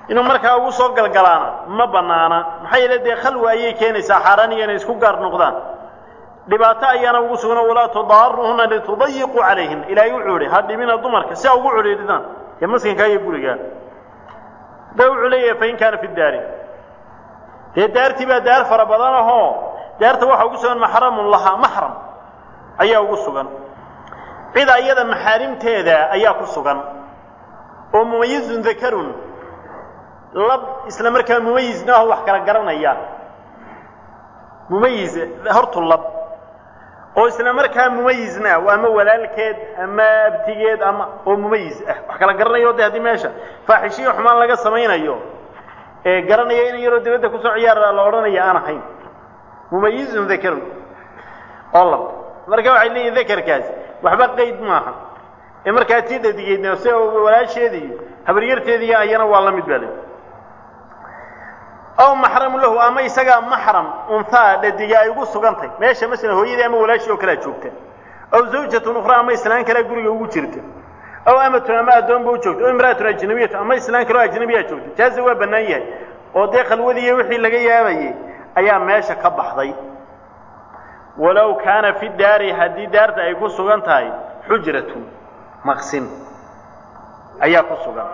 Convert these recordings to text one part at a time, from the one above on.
inuu markaa ugu soo galgalaana ma banaana maxaa yeele dee khalwa ayay keenaysaa xaaraan iyo inay isku gaar noqdaan dhibaato ayaana ugu sugan walaa tudaaruhuna litudayiquu calayhin ilaahay wuxuu ihi ha dhibina dumarka si a ugu cudhiidhidaan ee maskankaa iyo gurigaa da wuxuu leeyahay fain kaana fi daari dee daartii baa daar fara badan ahoo daarta waxaa ugu sugan maxramun lahaa maxram ayaa ugu sugan cid ayada maxaarimteeda ayaa ku sugan oo mumayizun dakarun lab isla markaa mumayizna aho wax kala garanaya mumayiz hortu lab oo isla markaa mumayizna waa ama walaalkeed ama abtigeed ama oo mumayiz ah wax kala garanayo de haddii meesha faaxishiyo xumaan laga samaynayo ee garanaya in yaroo dibadda kusoo ciyaara la odhanaya aan ahayn mumayizun dakarun oo lab marka waxay leeyihin dakarkaasi waxba qayd maaha ee markaa tii dhadigeedna si walaasheeda iyo habaryarteediiy ayana waa la mid baa le aw maxramu lahu ama isagaa maxram unhaa dhadiga ay ugu sugantay meesha masalan hooyadii ama walaashii oo kalea joogta aw zawjatun ukhraa ama islaan kalea guriga ugu jirta aw amatun ama addoonba u joogta aw imra'atun ajnabiyatu ama islaan kaleo ajnabiyaa joogta jaaza waa bannaan yahay oo dee khalwadiiyo wixii laga yaabayay ayaa meesha ka baxday walow kaana fi daari haddii daarta ay ku sugan tahay xujratun maqsin ayaa ku sugan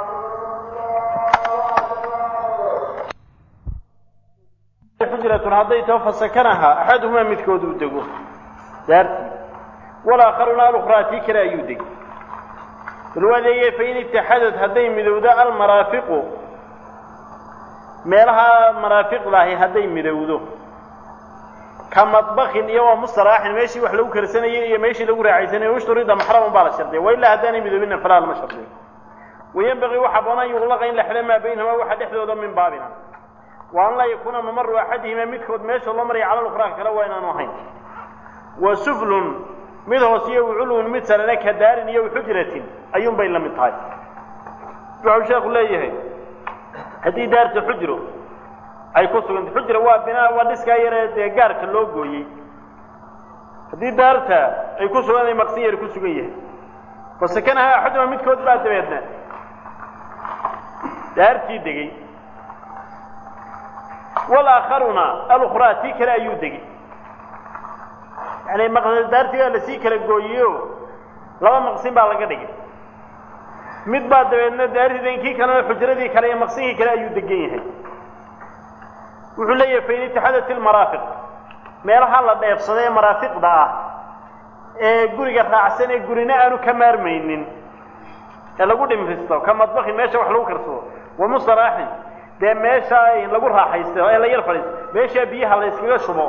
xujratun hadday tao fasakanaha axaduhumaa midkood uu dego daartii walaakharuna alukhraa tii kale ayuu degay bal waa leeyahay fain itaxadad hadday midowdo almaraafiqu meelaha maraafiqdaahi hadday midowdo ka madbakin iyo waa mustalaaxin meeshii wax lagu karsanayey iyo meeshii lagu raacaysanayey ushturida maxramun baa la shardiya wa ilaa haddaanay midoobina falaa lama shardiyo wayanbagii waxaa banaan yuqlaqa in la xidho maa baynahumaa waxa dhexdooda min baabina wa an laa yakuuna mamaru axadihimaa midkood meesha loo maraya cala lukhraa kale waa inaanu ahayn wa suflun mid hoos iyo culwun mid sarena ka daarin iyo xujratin ayuun bay la mid tahay wuxuu sheekhu leeyahay haddii daarta xujro ay ku sugantay xujra waa binaa waa dhiskaa yaree dee gaarka loo gooyey haddii daarta ay ku sugan maqsin yar ku sugan yahay fasakanaha axaduma midkood baa dabeedna daartii degey walaakharuna alukhraa tii kale ayuu degey yani daartii baa lasii kala gooyeyo laba maqsin baa laga dhigay mid baa dabeedna daartiidan kii kalena xujradii kale iyo maqsinkii kale ayuu degan yahay wuxuu leeyahay fain itixaadat ilmaraafiq meelaha la dheebsada ee maraafiqda ah ee guriga raacsan ee gurina aanu ka maarmaynin ee lagu dhimristo ka madbakin meesha wax lagu karsado wa mustaraaxin dee meesha lagu raaxaysto ee la yar fadhiisto meeshaa biyaha la yskaga shubo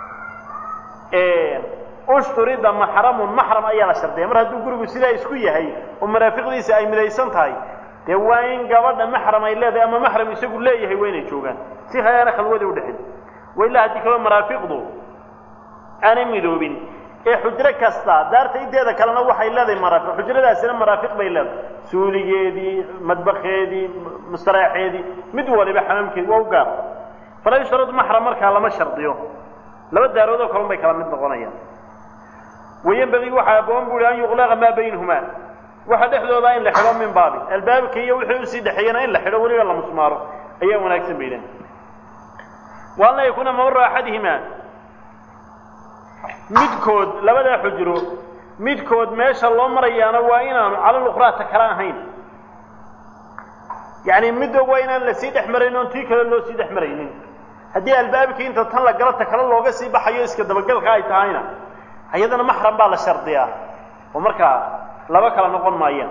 ushturida maxramun maxram ayaa la shardiya mar hadduu gurigu sidaa isku yahay oo maraafiqdiisa ay midaysan tahay dee waa in gabadha maxram ay leedahay ama maxram isagu leeyahay waa inay joogaan si hayaana khalwadii udhexin wa ilaa haddii kaloo maraafiqdu aanay midoobin ee xujro kasta daarta inteeda kalena waxay leedahay maraafiq xujradaasina maraafiq bay leedahay suuligeedii madbakeedii mustaraaxeedii mid waliba xamaamkeedi waa u gaar falaa yushtaradu maxram markaa lama shardiyo laba daarood oo kalun bay kala mid noqonayaan wayanbagii waxaa aboon bu uhi an yuqlaqa maa baynahumaa waxa dhexdooda in la xidho min baabi albaabka iyo wixii usii dhexeeyana in la xidho weliba la musmaaro ayaa wanaagsan bay leedahay wa an laa yakuuna mamaru axadihimaa midkood labadaa xujro midkood meesha loo marayaana waa inaanu cala lukhraata kale ahayn yacni midda waa inaan lasii dhex marayn oon tii kale loo sii dhex maraynin haddii albaabkii inta tan la galata kale looga sii baxayo iska dabagalka ay tahayna ayadana maxram baa la shardiyaa oo markaa laba kala noqon maayaan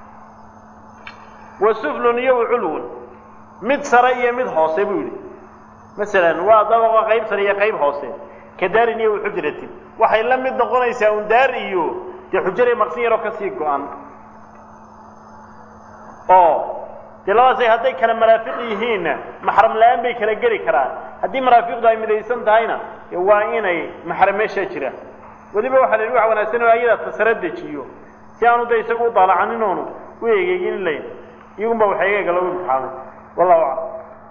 wa suflun iyo waculwun mid sare iyo mid hoose buu yidhi masalan waa dabaqa qayb sare iyo qayb hoose ka daarin iyo waxujratin waxay la mid noqonaysaa un daar iyo dee xujare maqsin yaroo kasii go-an oo dee labadaasay hadday kala maraafiq yihiinna maxram la-aan bay kala geli karaan haddii maraafiqdu ay midaysan tahayna waa inay maxram meeshaa jiraan weliba waxaa la yidhi waxa wanaagsan oo ayada tasara dejiyo si aanu de isagu u daalacanin oonu u egeegin layn iyagun baa waxa egeega lagu imtixaamay wallahu aclam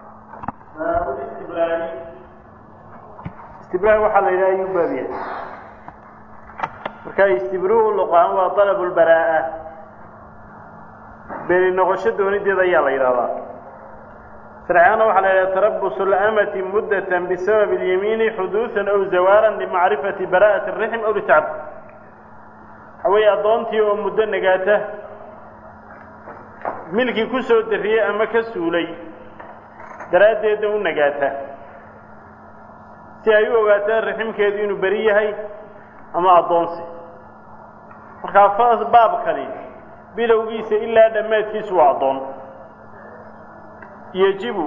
istibrahi waxaa la yidhaha ayuu baab yahay marka istibruhu luqaan waa dalab lbaraa'a beri noqosho doonideeda ayaa la yidhahdaa sharciyaana waxaa la yidhaha tarabusu اlamati muddatan bisabab اlyamiini xuduuثan aw zawaaran limacrifati bara'ati الrixm aw litacab waxa weeye addoontii oo muddo nagaata milkii ku soo dariyey ama ka suulay daraaddeedna u nagaata si ay u ogaataan raximkeedu inuu beri yahay ama addoonsi markaa baabkani bilowgiisa ilaa dhammaadkiisu waa addoon yejibu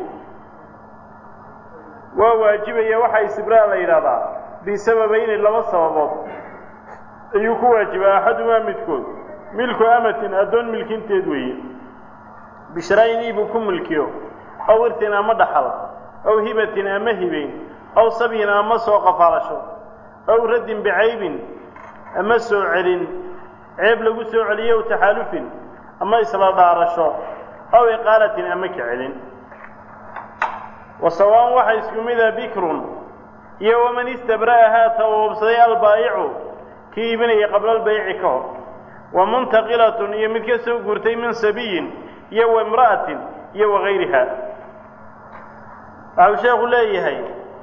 waa waajibaya waxaa istibraa la yidhahdaa bisababayni laba sababood ayuu ku waajibaa axadumaa midkood milku amatin addoon milkinteed weeye bishraa-in iibuu ku milkiyo aw irtin ama dhaxal aw hibatin ama hibeyn aw sabyin ama soo qafaalasho aw raddin bicaybin ama soo celin ceeb lagu soo celiyo aw taxaalufin ama isla dhaarasho aw iqaalatin ama ka celin wa sawaan waxaa isku mida bikrun iyo waman istabra'ahaa tawoobsaday albaa'icu kii iibinaya qabla albayci ka hor wa muntaqilatun iyo mid ka soo guurtay min sabiyin iyo wa imra'atin iyo wagayriha waxau sheekhu leeyahay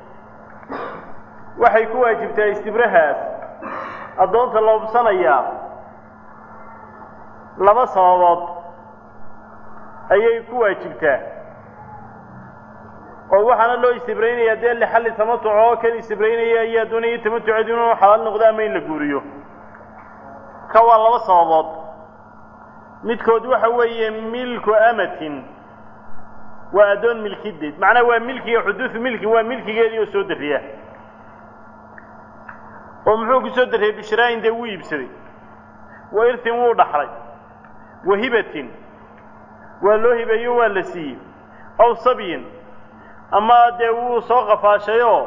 waxay ku waajibtaa istibrahaas addoonta la hubsanayaa laba sababood ayay ku waajibtaa oo waxaana loo istibraynayaa dee lixalli tamatuc oo kan istibraynaya ayaa doonaya tamatuceed inuu xalaal noqdo ama in la guuriyo ka waa laba sababood midkood waxa weeye milku amatin waa addoon milkideed macnaha waa milkiga xuduudu milkin waa milkigeedii oo soo dariya oo muxuu ku soo dariyey bishraayin dee wuu iibsaday wa irtin wuu dhaxlay wa hibatin waa loo hibeeyo waa la siiyey aw sabyin ama dee wuu soo qafaashayoo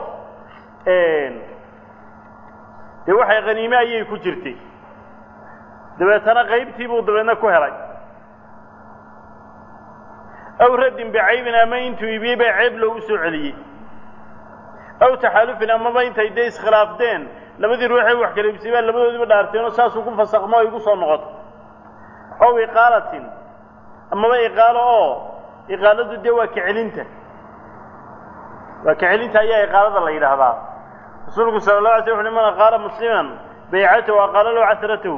dee waxay khaniime ayay ku jirtay dabeetana qaybtii buu dabeedna ku helay aw raddin bicaybin ama intuu iibiyey baa ceeb loogu soo celiyey aw taxaalufin amaba intay dee iskhilaafdeen labadii ruuxee wax kala iibsay baa labadoodiiba dhaarteen oo saasuu ku fasakmo ay igu soo noqoto aw iqaalatin amaba iqaalo oo iqaaladu dee waa kacelinta waa kacelinta ayaa iqaalada la yidhaahdaa rasuulku sala la alay sl wuxu man aqaala musliman baycatahu aqaala lahu casratahu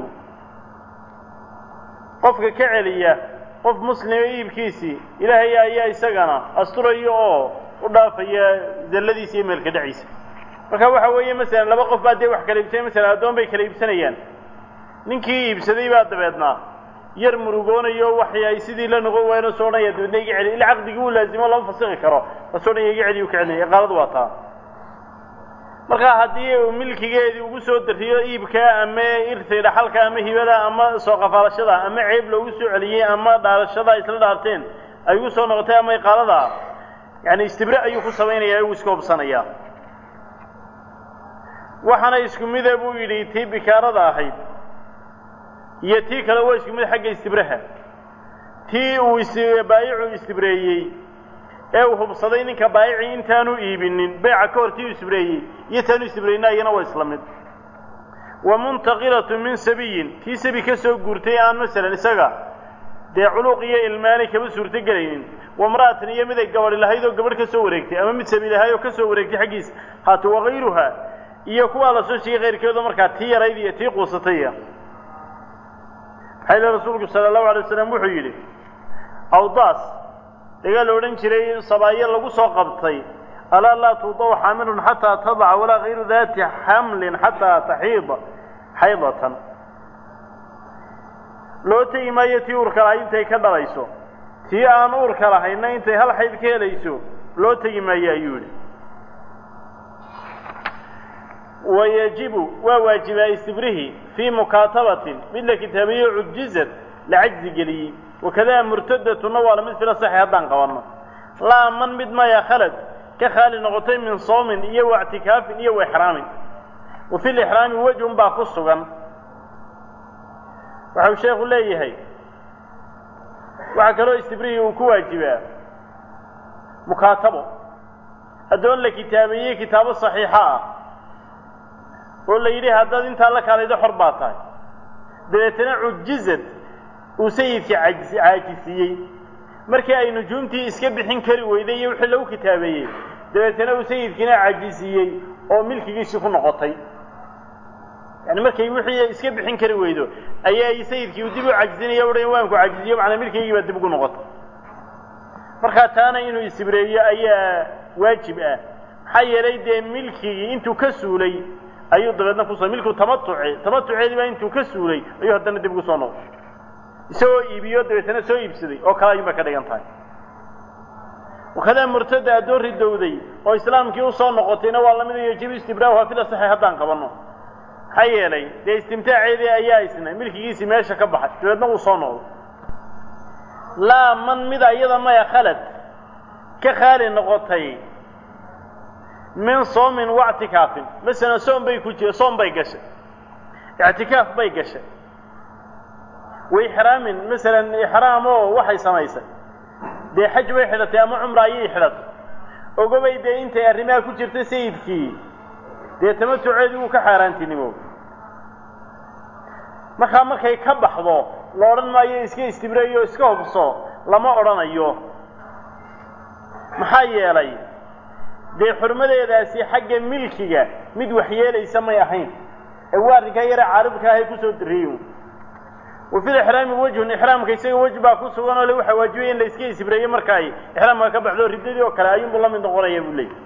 qofka ka celiya qof muslima iibkiisii ilaahay ayaa isagana asturaya oo u dhaafaya zalladiisa iyo meelka dhaciisa marka waxa weeye masalan laba qof baa dee wax kala iibsanay masalan addoon bay kala iibsanayaan ninkii iibsaday baa dabeednaa yar murugoonayo waxay ay sidii la noqon waayeen oo soo odhanaya dabeedna iga celi ila caqdigii uu laazimo lama fasixi karo asoo dhan iga celi u ka celinaya iqaaladu waa taa marka haddii uu milkigeedii ugu soo dariyo iibka ama irtay dhaxalka ama hibada ama soo qafaalashada ama ceeb loogu soo celiyey ama dhaarashada isla dhaarteen ay ugu soo noqotay ama iqaalada yani istibre ayuu ku samaynayaa uu iska hubsanayaa waxaana isku mida buu yidhi tii bikaarada ahayd iyo tii kale waa isku mid xagga istibraha tii uu baayicu istibreeyey ee uu hubsaday ninka baayicii intaanu iibinin beeca ka hor tii uu istibreeyey iyo taanu istibrayna iyana waa isla mid wa muntaqilatu min sabiyin tii sabi ka soo guurtay aan masalan isaga dee culuuq iyo ilmaanay kama suurto gelaynin wamra'atan iyo mid ay gabadhi lahayd oo gabadh ka soo wareegtay ama mid sabi lahayd oo ka soo wareegtay xaggiisa haata wakayruha iyo kuwaa la soo sheegay kayrkeedu markaa tii yarayd iyo tii quusataya maxaa yidhi rasuulku sala allahu alay waslam wuxuu yidhi awdaas dagaa la odhan jiray sabaayo lagu soo qabtay alaa laa tuudaw xaamilun xataa tadaca walaa kayru daati xamlin xataa taxiida xaydatan loo tegi maayo tii uurka lahayd intay ka dhalayso tii aan uurka lahayna intay hal xayd ka helayso loo tegi maayo ayuu yidhi wayajibu waa waajibaa istibrihi fii mukaatabatin mid la kitaabiyo cujizad la cajzi geliyey wakadaa murtadatuna waa lamid fila saxi haddaan qabanno laa man mid maya khalad ka khaali noqotay min soomin iyo wa ictikaafin iyo wa ixraamin wa fi lixraami wejhun baa ku sugan waxau sheekhu leeyahay waxaa kaloo istibrihii uu ku waajibaa mukaatabo addoon la kitaabeeyey kitaabo saxiixa ah oo la yidhi haddaad intaa la kaalaydo xor baa tahay dabeetana cujizad uu sayidkii caajisiiyey markii ay nujuumtii iska bixin kari weyday iyo wixii lagu kitaabeeyey dabeetana uu sayidkiina cajisiiyey oo milkigiisii ku noqotay yani markay wixii iska bixin kari weydo ayaa sayidkii uu dib u cajizinaya uhan waan ku cajiziyo macnaa milkigaygii baa dib ugu noqotay markaa taana inuu isibreeyo ayaa waajib ah maxaa yeelay dee milkigii intuu ka suulay ayuu dabeedna kusoo milkigu tamatuce tamatuceedii baa intuu ka suulay ayuu haddana dib ugu soo noqday isagoo iibiyo dabeetana soo iibsaday oo kale ayuun bay ka dhigan tahay wakadaa murtada addoon ridowday oo islaamkii usoo noqotayna waa lamid yajibu istibraahuha fil asaxi haddaan qabanno maxaa yeelay dee istimtaaceedii ayaa isna milkigiisii meesha ka baxay dabeedna uu soo noqday laa man mida iyada maya khalad ka khaali noqotay min soomin waictikaafin masalan soom bay ku jira soom bay gashay ictikaaf bay gashay wa ixraamin masalan ixraam oo waxay samaysay dee xaj bay xidhatay ama cumra ayay xidhatay ogobay dee intay arrimaha ku jirtay sayidkii dee tamatuceedii wuu ka xaaraantinimo markaa markay ka baxdo la odhan maayo iska istibreeyo iska hubso lama odhanayo maxaa yeelay dee xurmadeedaasi xagga milkiga mid waxyeelaysa may ahayn ee waa arrinkaa yare caaribka ahay kusoo dariyo wa fil ixraami wejhun ixraamka isaga wej baa ku sugan oo le waxaa waajibaya in la iska isibreeyo marka ay ixraamka ka baxdo riddadii oo kale ayuunbuu la mid noqonaya buu leeyay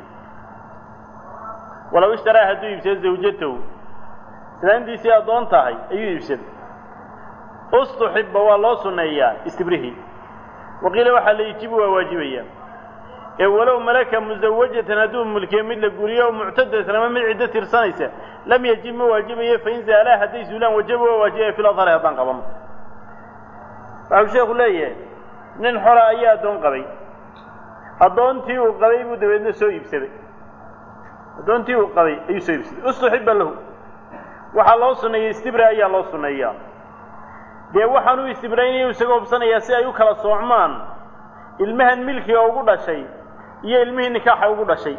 walow ishtaraa hadduu iibsado zawjatow islaantiisii addoon tahay ayuu iibsaday ustuxiba waa loo sunneeyaa istibrihii waqiila waxaa la ijibu waa waajibaya ee walow malaka musawajatan hadduu mulkiyo mid la guriyo o muctadatan ama mid ciddo tirsanaysa lam yajib ma waajibayo fain zaalaa hadday zuulaan wajaba waa waajibaya fil adhari haddaan qabano waxau sheeku leeyahay nin xora ayaa addoon qabay addoontii uu qabay buu dabeedna soo iibsaday addoontii uu qabay ayuu soo iibsaday ustuxiba lahu waxaa loo sunneeyey istibra ayaa loo sunneeyaa dee waxaan u istibraynayu isaga hubsanayaa si ay u kala soocmaan ilmahan milkiga ugu dhashay iyo ilmihii nikaaxa ugu dhashay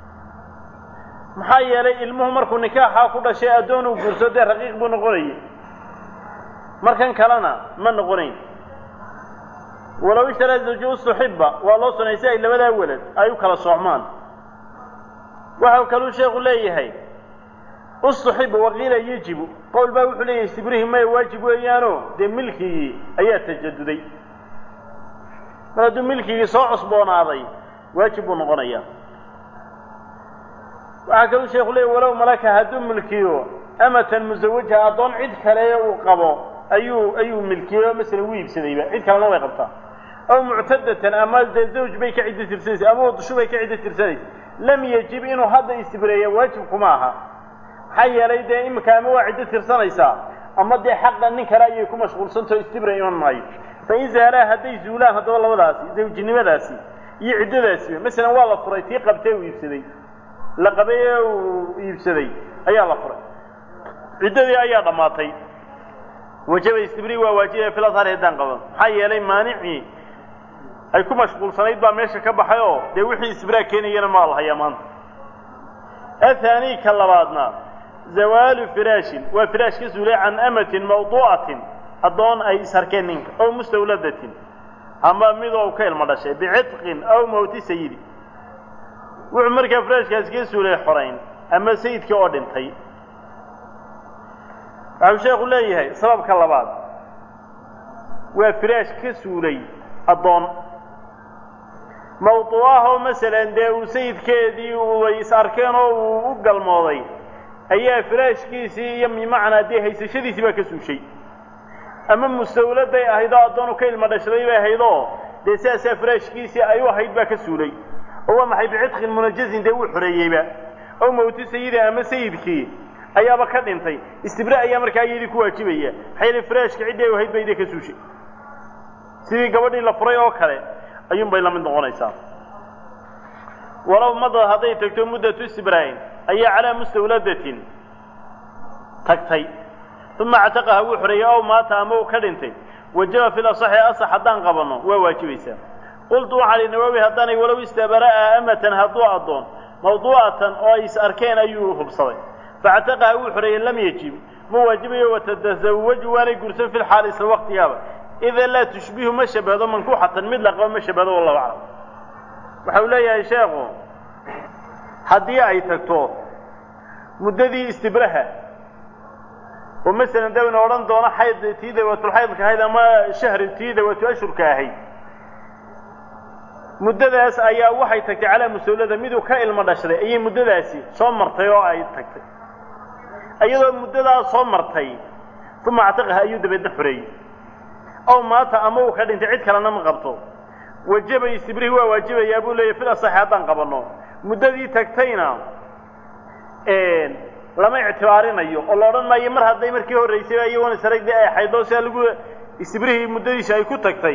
maxaa yeelay ilmuhu markuu nikaaxa ku dhashay addoon uu guurso dee raqiiq buu noqonayay markan kalena ma noqonayn walow ishtaraa zawji ustuxiba waa loo sunnay si ay labadaa welad ay u kala soocmaan waxau kaluu sheekhu leeyahay ustuxiba waqiila yajibu qowl baa wuxuu leeyahay istibrihi maya waajib weeyaano dee milkigii ayaa tajaduday mar hadduu milkigii soo cusboonaaday waajib buu noqonayaa waxaa kaluu sheekhu leeyahy walow malaka hadduu milkiyo amatan musawaja addoon cid kale uu qabo ayuu ayuu milkiyo masalan wuu iibsadayba cid kalena way qabtaa aw muctadatan ama dee zawj bay ka ciddo tirsanaysa ama wadushu bay ka ciddo tirsanaysa lam yajib inuu hadda istibreeya waajib kuma aha maxaa yeelay dee iminka ama waa ciddo tirsanaysaa ama dee xaqa nin kale ayay ku mashquulsantao istibra iman maayo fain zaalaa hadday zuulaan haddaba labadaasi zawjinimadaasi iyo ciddadaasiba masalan waa la furay tii qabtee uu iibsaday la qabay ee uu iibsaday ayaa la furay ciddadii ayaa dhammaatay wajaba istibri waa waajibaya fil adhari haddaan qaban maxaa yeelay maanicii ay ku mashquulsanayd baa meesha ka baxay oo dee wixii istibraa keenayana maa la hayaa maanta athaani ka labaadna zawaalu firaashin waa firaash ka suulay can amatin mawduu'atin addoon ay isharkeen ninka ow mustawladatin ama midoo ka ilmo dhashay bicitqin aw mawti sayidi wuxuu markaa firaashkaasi ka suulay xorayn ama sayidkii oo dhintay waxau sheekhu leeyahay sababka labaad waa firaash ka suulay addoon mawduu'ahoo masalan dee uu sayidkeedii uay is arkeen oo uu u galmooday ayaa firaashkiisii iyo bimacnaa dee haysashadiisii baa ka suushay ama mustawladay ahayd oo addoonu ka ilmo dhashday bay ahayd oo dee sidaasaa firaashkiisii ay u ahayd baa ka suulay oo waa maxay bicitqin munajazin dee wuu xoreeyeyba ow mawti sayidi ama sayidkii ayaaba ka dhintay istibra ayaa markaa iyadii ku waajibaya maxaa yeele firaashka ciddii ay ahayd ba idii ka suushay sidii gabadhii la furay oo kale ayuun bay la mid noqonaysaa walow madad hadday tagto muddatu istibraa'in ayaa calaa mustawladatin tagtay uma actaqaha wuu xoreeyey ow maata ama uu ka dhintay wajaba fil asaxi asax haddaan qabanno waa waajibaysaa qultu waxaa li nawaawi haddaanay walow istabara'a amatan hadduu addoon mawduu'atan oo ay is arkeen ayuu hubsaday faactaqaha wuu xoreeyey lam yajib ma waajibayo watatasawaju waanay gursan fi lxaal isla waqtigaaba ida laa tushbihu ma shabahdo mankuuxatan mid la qabo ma shabahdo wallahu aclam waxa uu leeyahay sheekhu haddii ay tagto muddadii istibraha oo masalan dawna odhan doono xayd tii dawaatulxaydka ahayd ama shahri tii dawaatu ashurka ahayd muddadaas ayaa waxay tagtay calaa musuulada miduu ka ilmo dhashday ayay muddadaasi soo martay oo ay tagtay iyadoo muddadaas soo martay uma actiqaha ayuu dabeedna xoreeyey ow maata ama uu ka dhintay cid kalena ma qabto wajaba istibrihi waa waajibayaa buu leeyahy fil asaxi haddaan qabanno muddadii tagtayna lama ictibaarinayo oo la odhan maayo mar hadday markii horraysay iyagoona saragdii ay xaydoo sia lagu istibrihii muddadiisi ay ku tagtay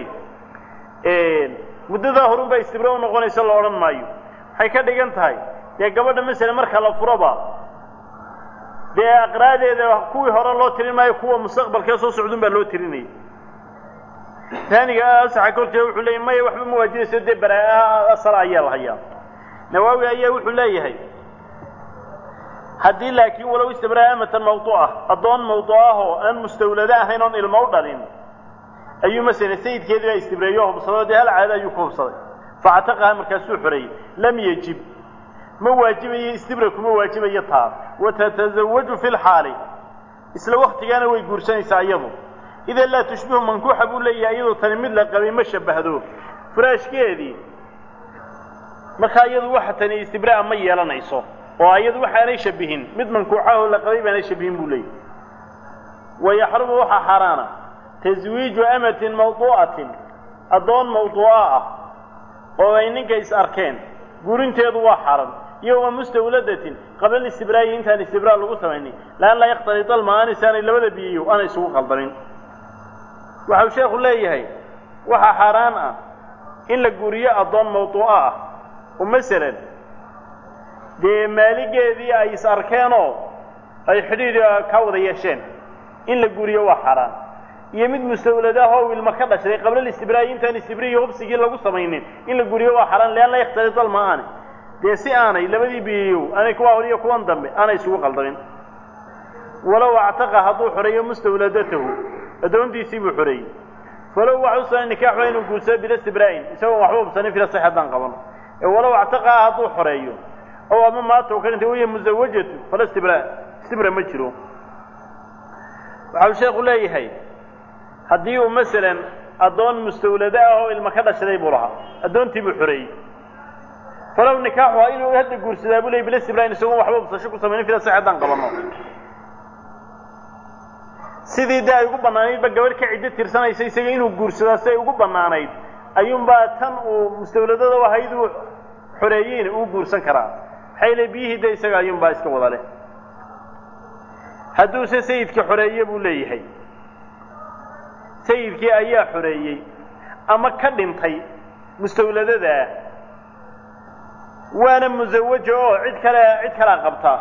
muddadaa horun baa istibra u noqonaysa la odhan maayo waxay ka dhigan tahay dee gabadha masele marka la furoba dee aqraadeeda kuwii hore loo tirin maayo kuwa mustaqbalkee soo socdun baa loo tirinayay taaniga asaxa korkeeda wuxuu leeyay maya waxba ma waajibayso dee baraa asala ayaa la hayaa nawaawi ayaa wuxuu leeyahay haddii laakiin walow istibraa amatan mawduuca addoon mawduucah oo aan mustawlado ahayn oon ilmo u dhalin ayuu masala sayidkeedii baa istibreeyo o hubsadoo dee hal caado ayuu ku hubsaday factaqaha markaasuu xoreeyey lam yajib ma waajibayo istibra kuma waajibayo taa watatazawaju fi lxaali isla waktigaana way guursanaysaa iyadu idan laa tushbihu mankuuxa buu leeyahay iyadoo tani mid la qabay ma shabahdo furaashkeedii markaa iyadu waxa tani istibraa ma yeelanayso oo iyadu waxaanay shabihin mid mankuuxahoo la qabay baanay shabihin buu leeyahy wayaxrumu waxaa xaaraana taswiiju amatin mawduu'atin addoon mawduuca ah oo ay ninka is arkeen guurinteedu waa xaran iyo wa mustawladatin qabla istibraayi intaan istibraa lagu samaynin laan laa yakhtaliط alma'aanis aanay labada biyiyo aanay isugu qaldamin waxau sheekhu leeyahay waxaa xaaraan ah in la guuriyo addoon mawduuco ah oo masalan dee maaligeedii ay is arkeenoo ay xidhiidh ka wada yeesheen in la guuriyo waa xaaraan iyo mid mustawladaah oo ilma ka dhashay qabla listibraayi intaan istibrihi hubsigii lagu samaynin in la guuriyo waa xaaraan lian laa yakhtaliط alma'aani dee si aanay labadii biyiyow aanay kuwa hor iyo kuwan dambe aanay isugu qaldamin walow actaqa hadduu xoreeyo mustawladatahu addoontiisii buu xoreeyey falow waxa u sugan nikaaxu inuu guursado bila istibraa'in isagoon waxba hubsanin fila sax haddaan qabano ee walow actaqaha hadduu xoreeyo ow ama maata u ka dhintay waya musawajatu fala istibraa istibra ma jiro waxau sheekhu leeyahay haddii uu masalan addoon mustawlado ah oo ilma ka dhashaday buu lahaa addoontii buu xoreeyey falow nikaaxuha inuu hadda guursadaa buu ley bila istibraa'in isagoon waxba hubsasho ku samaynin fila sax haddaan qabano sidii dee ay ugu bannaanaydba gabadh ka ciddo tirsanaysa isaga inuu guursadaa si ay ugu bannaanayd ayuunbaa tan uu mustawladada ahayd uu xoreeyeyna uu guursan karaa maxay le biyihii de isaga ayuunbaa iska wada leh hadduuse sayidka xoreeye buu leeyahay sayidkii ayaa xoreeyey ama ka dhintay mustawladadaa waana musawajo oo cid kale cid kalea qabtaa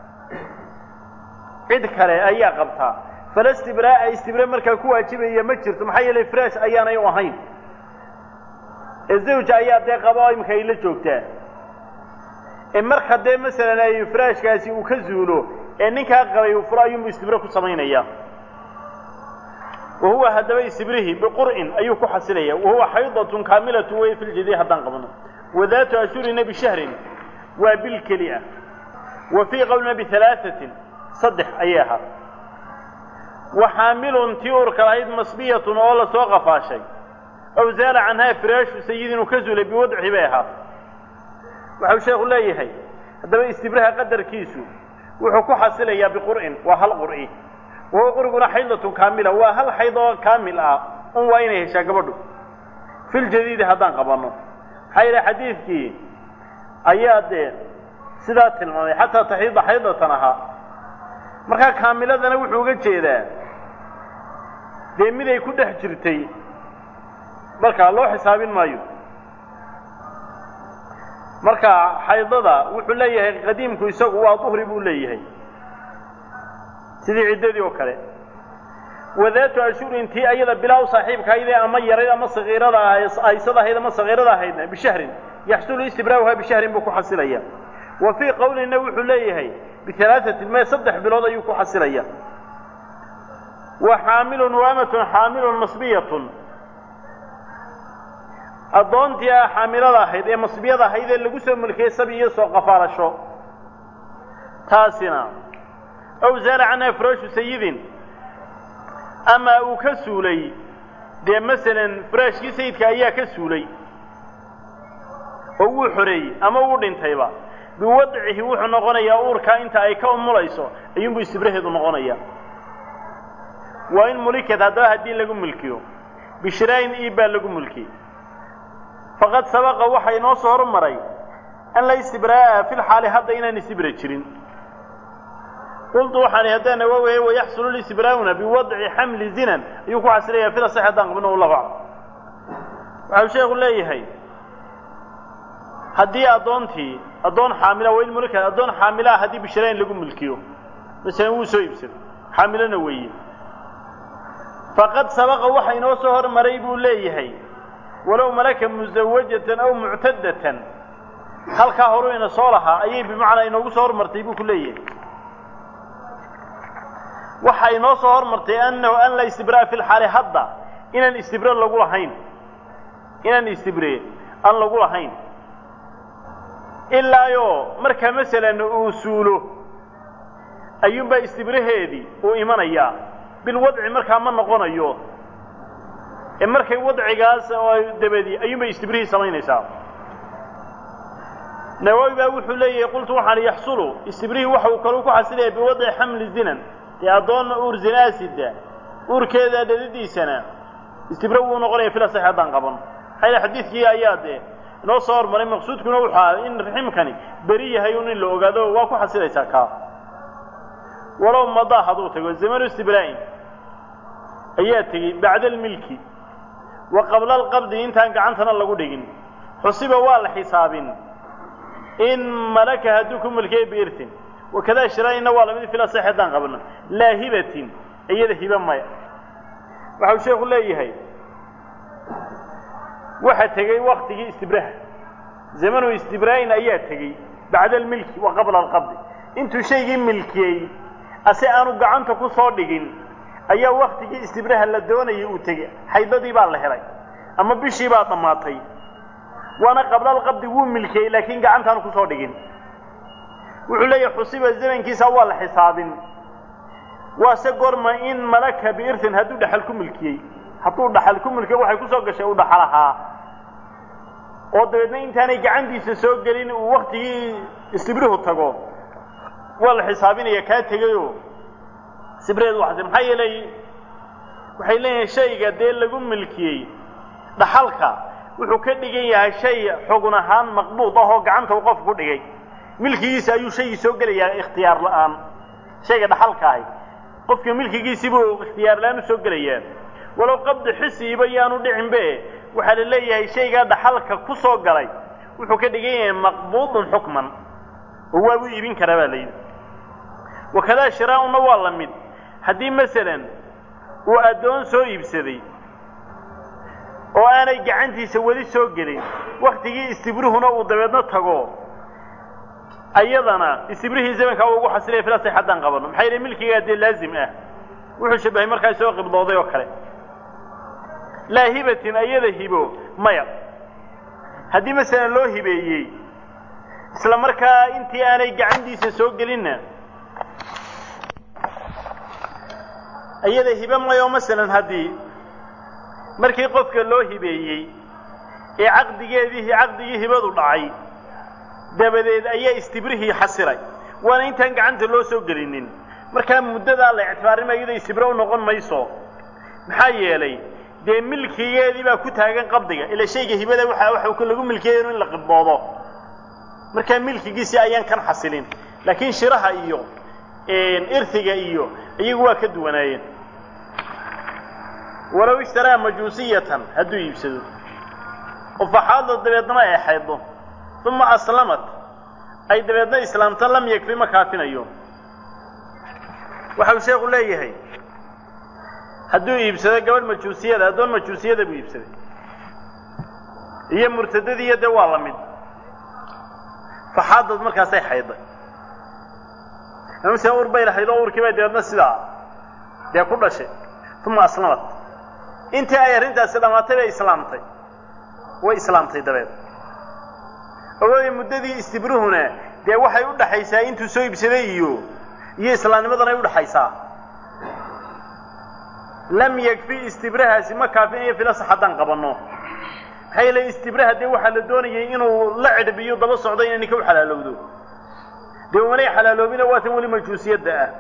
cid kale ayaa qabtaa fala istibraa'a istibre markaa ku waajibaya ma jirto maxaa yeelay firaash ayaanay u ahayn ee zawja ayaa dee qaba oo iminka ay la joogtaa ee marka dee masalan ay firaashkaasi uu ka zuulo ee ninkaa qabay uu furo ayuunbu istibre ku samaynaya wa huwa haddaba istibrihi biqur'in ayuu ku xasilaya wa huwa xaydatun kaamilatun wey fi ljadii haddaan qabno wadaatu ashurina bishahrin waa bil keli ah wa fii qowlina bihalaaثatin saddex ayay ahaa waxaamilun tii urka lahayd masbiyatun oo la soo qafaashay ow zaala canhaa firaashu sayidin uu ka zulay biwadci bay ahaatay waxau sheekhu leeyahay haddaba istibraha qadarkiisu wuxuu ku xasilayaa biqur'in waa hal qur'i wahuwa quriguna xaydatun kaamila waa hal xayd oo kaamil ah un waa inay heshaa gabadhu filjadiidi haddaan qabanno maxaa yidhaha xadiidkii ayaa dee sidaa tilmaamay xataa taxiida xaydatan ahaa markaa kaamiladana wuxuu uga jeedaa dee miday ku dhex jirtay markaa loo xisaabin maayo marka xaydada wuxuu leeyahay qadiimku isagu waa duhri buu leeyahay sidii ciddadii oo kale wadaatu ashurin tii ayada bilaaw saaxiibkahaydee ama yarayd ama sakiirada aysada ahayd ama sakiirada ahaydna bishahrin yaxsulu istibraa'uhaa bishahrin buu ku xasilaya wa fii qowlina wuxuu leeyahay bihalaaثatin mee saddex bilood ayuu ku xasilaya wa xaamilun waamatun xaamilun masbiyatun addoontii ah xaamilada ahayd ee masbiyada ahayd ee lagu soo mulkiyey sabi iyo soo qafaalasho taasina ow zaala canha furaashu sayidin ama uu ka suulay dee masalan furaashkii sayidka ayaa ka suulay oo wuu xoreeyey ama wuu dhintayba biwadcihi wuxuu noqonayaa uurkaa inta ay ka umulayso ayuunbuu istibraheedu noqonayaa waa in mulikad haddaba haddii lagu mulkiyo bishiraayin iib baa lagu mulkiyey faqad sabaqa waxaa inoo soo hormaray an la istibraa'a fi lxaali hadda inaan istibra jirin qultu waxaan haddaan awoweye wayaxsulu listibraa'una biwadci xamli zinan ayuu ku xasilayaa fila sax haddaan qabno wallahu aclam waxau sheekhu leeyahay haddii addoontii addoon xaamila waa in mulika addoon xaamilaa haddii bishiraayin lagu mulkiyo masalan wuu soo iibsaday xaamilona weeye faqad sabaqa waxa inoo soo hormaray buu leeyahay walow malaka musawajatan aw muctadatan halkaa horu ina soo lahaa ayay bimacnaa inoogu soo hormartay buu ku leeyahay waxa inoo soo hormartay annahu an la istibraa fi lxaali hadda inaan istibre lagu lahayn inaan istibre aan lagu lahayn ilaayoo markaa masalan uu suulo ayuunbaa istibraheedii uu imanayaa bilwadci markaa ma noqonayo ee markay wadcigaas dabadi ayuunbay istibrihii samaynaysaa nawawi baa wuxuu leeyahay qultu waxaan yaxsulu istibrihii waxa uu kaluu ku xasilaya biwadci xamli zinan dee addoonna uur zinaasida uurkeeda dhadidiisana istibre wuu noqonaya fila sax haddaan qaban maxaa xadiidkii ayaa dee inoo soo hormaray maqsuudkuna wuxuu ahaa in raximkani beri yahay un in la ogaado waa ku xasilaysaa kaa walow madaa hadduu tago zamanu istibraa'in ayaa tegey bacda almilki wa qabla alqabdi intaan gacantana lagu dhigin xusiba waa la xisaabin in malaka hadduu ku mulkiyay biirtin wakadaa shiraa'inna waa lamid fila sax haddaan qabno laa hibatin iyada hiba maya waxau sheekhu leeyahay waxa tegey waktigii istibraha zamanu istibraa'in ayaa tegey bacda almilki wa qabla alqabdi intuu shaygii milkiyey ase aanu gacanta ku soo dhigin ayaa waktigii istibraha la doonayay uu tegey xaydadii baa la helay ama bishii baa dhammaatay waana qabla alqabdi wuu milkiyey laakiin gacantaanu kusoo dhigin wuxuu leeyahay xusiba zamankiisa waa la xisaabin waase gorma in malaka biirtin hadduu dhaxal ku milkiyey hadduu dhaxal ku milkiyo waxay kusoo gashay u dhaxal ahaa oo dabeedna intaanay gacantiisa soo gelin uu waktigii istibrihu tago waa la xisaabinaya kaa tegayoo sibriheed waxasi maxaa yeelay waxay leeyihin shayga dee lagu milkiyey dhaxalka wuxuu ka dhigan yahay shay xugun ahaan maqbuud ah oo gacanta uu qofku ku dhigay milkigiisa ayuu shaygii soo gelayaa ikhtiyaar la'aan shayga dhaxalka ahi qofka milkigiisibuu ikhtiyaar la'aan u soo gelayaa walow qabdi xisiiba yaanu dhicinbe waxaa la leeyahay shaygaa dhaxalka ku soo galay wuxuu ka dhigan yahay maqbuudun xukman oo waabu iibin karaa baa la yidhi wakadaa shiraa'una waa la mid haddii masalan uu addoon soo iibsaday oo aanay gacantiisa weli soo gelin waktigii istibruhuna uu dabeedna tago ayadana istibrihii zamankaa uu ugu xasilaya filasay haddaan qabano maxaa yeele milkigaa dee laazim ah wuxuu shabahay markaa soo qibdooday oo kale laa hibatin ayada hibo maya haddii masalan loo hibeeyey isla markaa intii aanay gacantiisa soo gelinna ayada hibe mayo masalan haddii markii qofka loo hibeeyey ee caqdigeedii caqdigii hibadu dhacay dabadeed ayaa istibrihii xasilay waana intaan gacanta loo soo gelinin markaa muddadaa la ictibaarinma iyada istibro u noqon mayso maxaa yeelay dee milkigeedii baa ku taagan qabdiga ila shayga hibada waxa waxa lagu milkiyayo in la qibdoodo markaa milkigiisii ayaan kan xasilin laakiin shiraha iyo irhiga iyo iyagu waa ka duwanaayeen walow ishtaraa majuusiyatan hadduu iibsado oo faxaadda dabeedna ay xayddo uma aslamat ay dabeedna islaamta lam yakfi ma kaafinayo waxau sheekhu leeyahay hadduu iibsado gabadh majuusiyada addoon majuusiyada buu iibsaday iyo murtadadiiyo dee waa la mid faxaadad markaasay xaydday amase ur bay lahayd oo urkii bay dabeedna sidaa dee ku dhashay uma aslamat intii ay arrintaasi dhammaatay bay islaamtay way islaamtay dabeed awooday muddadii istibruhuna dee waxay u dhaxaysaa intuu soo iibsaday iyo iyo islaamnimadan ay udhaxaysaa lam yakfi istibrahaasi ma kaafinayo filasax haddaan qabanno maxaa yeele istibraha dee waxaa la doonayay inuu la cidhbiyo daba socdo inay ninka u xalaalowdo dee umanay xalaaloobina waa tan weli majuusiyadda ah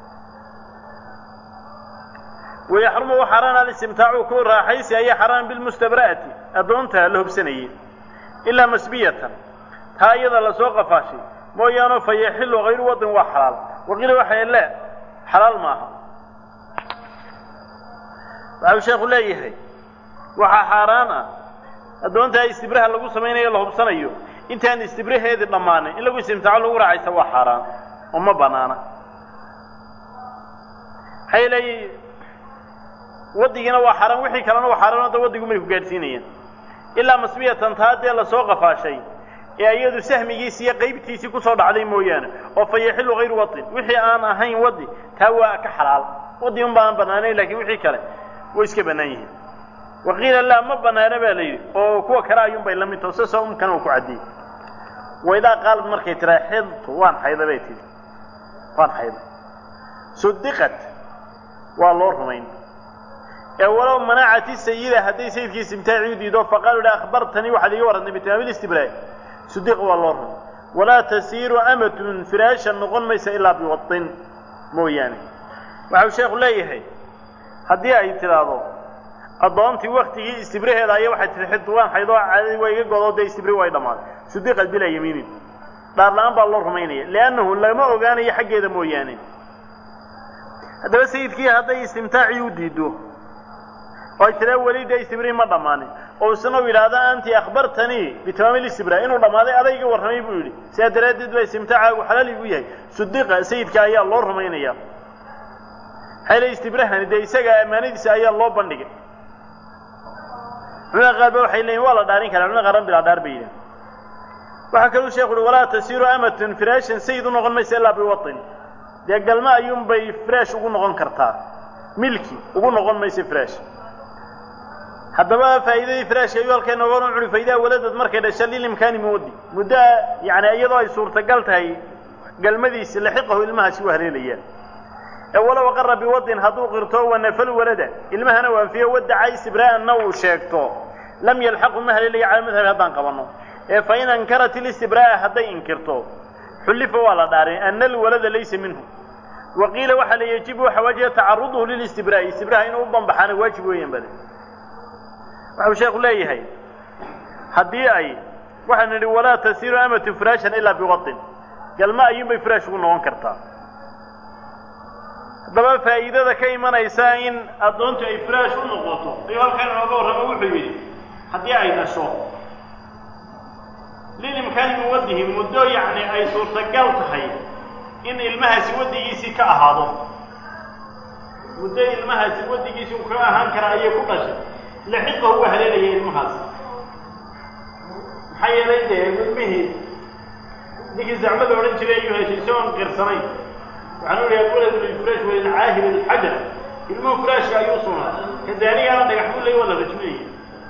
wayaxrumu wa xaaraan alistimtaacu ku raaxaysi ayaa xaaraan bilmustabra'ati addoonta la hobsanayay ilaa masbiyatan taa iyada lasoo qafaashay mooyaano fa yaxilu hayru wadin waa xalaal waqiila waxay le xalaal maaha waxau sheekhu leeyahay waxaa xaaraan ah addoontaa istibraha lagu samaynayo la hubsanayo intaan istibraheedii dhammaanin in lagu istimtaaco lagu raacaysa waa xaaraan oo ma banaana maxaa yeelay waddigiina waa xaaraan wixii kalena waa xaaraan hadda waddigu may ku gaadhsiinayaan ilaa masbiyatan taa dee lasoo qafaashay ee iyadu sahmigiisi iyo qaybtiisii kusoo dhacday mooyaane oo fa yaxilu hayru wadin wixii aan ahayn waddi taa waa ka xalaal waddi un baan banaanayn lakiin wixii kale way iska bannaan yihiin waqiila laa ma banaana baa la yidhi oo kuwa kale ayuunbay la mid taho sasa umkana uu ku caddiyey waidaa qaalad markay tiraa xidtu waan xayda bay tihi waan xayda sudiqat waa loo rumayn ee walow manacati sayida hadday sayidkii istimtaaci u diido faqaalu ihi akhbartanii waxaad iga warrantay bitamaamil istibraa sudiq waa loo rumay walaa tasiiru amatun firaashan noqon maysa ilaa biwadin mooyaane waxau sheekhu leeyahay haddii ay tidhaahdo addoontii waktigii istibraheeda ayaa waxay tihi xidtu waan xaydoo caadadii waa iga godoo dee istibri way dhammaaday sudiqad bilaa yamiinin dhaar la-aan baa loo rumaynaya liannahu lama ogaanayo xaggeeda mooyaane haddaba sayidkii hadday istimtaacii u diido oo ay tiraa weli dee istibrii ma dhammaanin oo isna u yidhaahda anti akhbartanii bitamaamil istibraa inuu dhammaaday adayga warramay buu yidhi sidaa daraaddeed baa istimtaacaagu xalaal igu yahay sudiqa sayidka ayaa loo rumaynaya maxaa yele istibrahani dee isaga ammaanadiisa ayaa loo bandhigay culimada qaar ba waxay leeyihin waa la dhaarin karaa culimada qaarna bilaa dhaar bay yidhahen waxaa kaluu sheekhu uhi walaa tasiiru amatun firaashan sayid u noqon maysa ilaa biwatin dee galma ayuunbay firaash ugu noqon kartaa milki ugu noqon maysa firaash haddaba faa'iidadii firaashka ayuu halkay nooga cuni faydaa waladad markay dhasha lilimkaani muwaddi muddo yani iyadoo ay suurtagal tahay galmadiisi laxiqahu ilmahaasi u haleelayaan ee walow aqara biwadin hadduu qirto wanafal walada ilmahana u anfiyo wadaca istibraa'anna uu sheegto lam yalxaqu ma haleelaya cala madhabi haddaan qabanno ee fa in ankarat ilistibraa'a hadday inkirto xullifa waa la dhaarin ana alwalada laysa minhu wa qiila waxaa la yejibu waxa waajiba tacaruduhu lilistibraa'i istibraha inuu u banbaxaana waajib weeyaan bale waxau sheekhu leeyahay haddii ay waxaan nidhi walaa tasiiru amatu firaashan ilaa biwadin galma ayuunbay firaash ugu noqon kartaa haddaba faa'iidada ka imanaysa in addoontu ay firaash u noqoto ayuu halkan inooga warramo wuxuu yidhi haddii ay dhasho lilimkaani muwaddihi muddo yacni ay suurtagal tahay in ilmahaasi waddigiisii ka ahaado muddo ilmahaasi waddigiisii uu ka ahaan kara ayay ku dhashay laxiqahu waa haleelaya ilmahaas maxaa yeelay dee ilmihii ninkii zacmada odhan jiray ayuu heshay isagoon qirsanayn waxaan u ihi alwaladu lilfuraash walilcaahir alxajar ilmuhu furaashka ayuu sugnaa kadaanigaana dhagax buu ley waa la rajminaya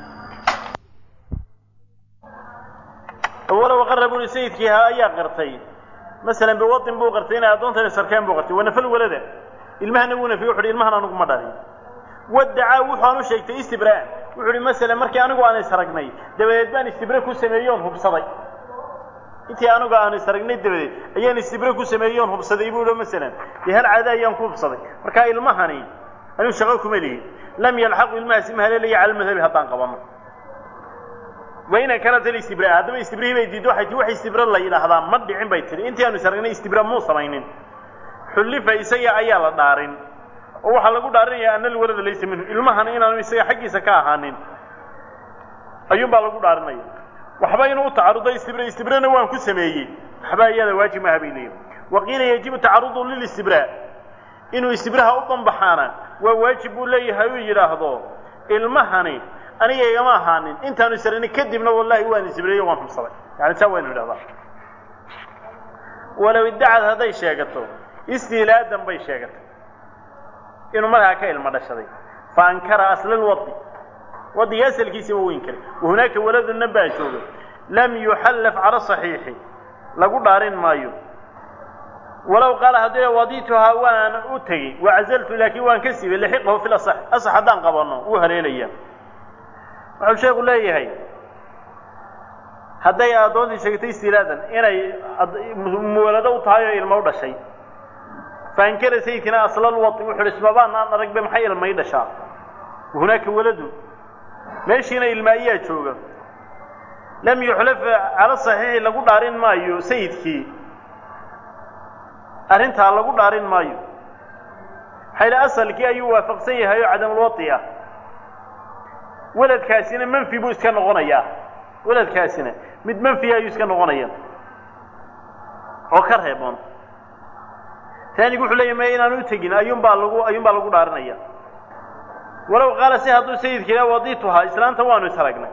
walow aqara buri sayidkii ayaa qirtay masalan biwadin buu qirtay inay addoontani sarkeen buu qirtay wanafal walada ilmahana wuu nafiye wuxu uhi ilmahan anugu ma dhalin wadacaa wuxuaan u sheegtay istibraan wuxu uhi masalan markii anigu aan isaragnay dabadeed baan istibre ku sameeyoon hubsaday intii anigu aan isaragnay dabadeed ayaan istibre ku sameeyoon hubsaday buu ihi masalan dee hal caada ayaan ku hubsaday markaa ilmahani anigu shaqo kuma lihin lam yalxaqu ilmahaasi ma haleelaya cala madhabi haddaan qabano wayna kanat alistibra haddaba istibrihii bay diiddo waxay tii wax istibra la yidhaahdaa ma dhicin bay tihi intii aanu isaragnay istibra muu samaynin xullifa isaga ayaa la dhaarin oo waxaa lagu dhaarinayaa ana alwalada laysa minhu ilmahana inaanu isaga xaggiisa ka ahaanin ayuun baa lagu dhaarinaya waxba inuu u tacarudo istibra istibrana waan ku sameeyey waxba iyada waajib maaha bay leeyihin waqiila yajibu tacarudu lilistibraa inuu istibraha u banbaxaana waa waajib buu leeyahay uu yidhaahdo ilmahani aniga igama ahaanin intaanu isarani kadibna wallahi waan istibreeyo waan hubsaday yani saa waynu idhahdaa walow iddacad hadday sheegato istiilaadan bay sheegatay inuu markaa ka ilmo dhashaday fa ankara asla lwadi wadiga asalkiisiba u inkiray wahunaaka waladuna baa jooga lam yuxallaf cala saxiixi lagu dhaarin maayo walow qaala haddii wadituhaa waan u tegey wacazaltu laakiin waan ka siibay laxiqahu fi lasax asax haddaan qabanno wuu haleelaya wuxuu sheeku leeyahay hadday addoontii sheegtay istilaadan inay muwalado u tahay oo ilmo u dhashay faankara sayidkina aslal wadi wuxuu ismabaan aan aragbe maxay ilmay dhashaa hunaaka waladu meeshiina ilma ayaa jooga lam yuxlaf cala saxiixi lagu dhaarin maayo sayidkii arrintaa lagu dhaarin maayo xayla asalkii ayuu waafaqsan yahay oo cadamulwadi ah weladkaasina manfi buu iska noqonayaa weladkaasina mid manfiya ayuu iska noqonaya oo ka reeboon taanigu wuxuu leeyahy ma inaan u tegin ayuunbaa lagu ayuunbaa lagu dhaarinaya walow qaala si hadduu sayidkiila wadituhaa islaanta waanu isragnay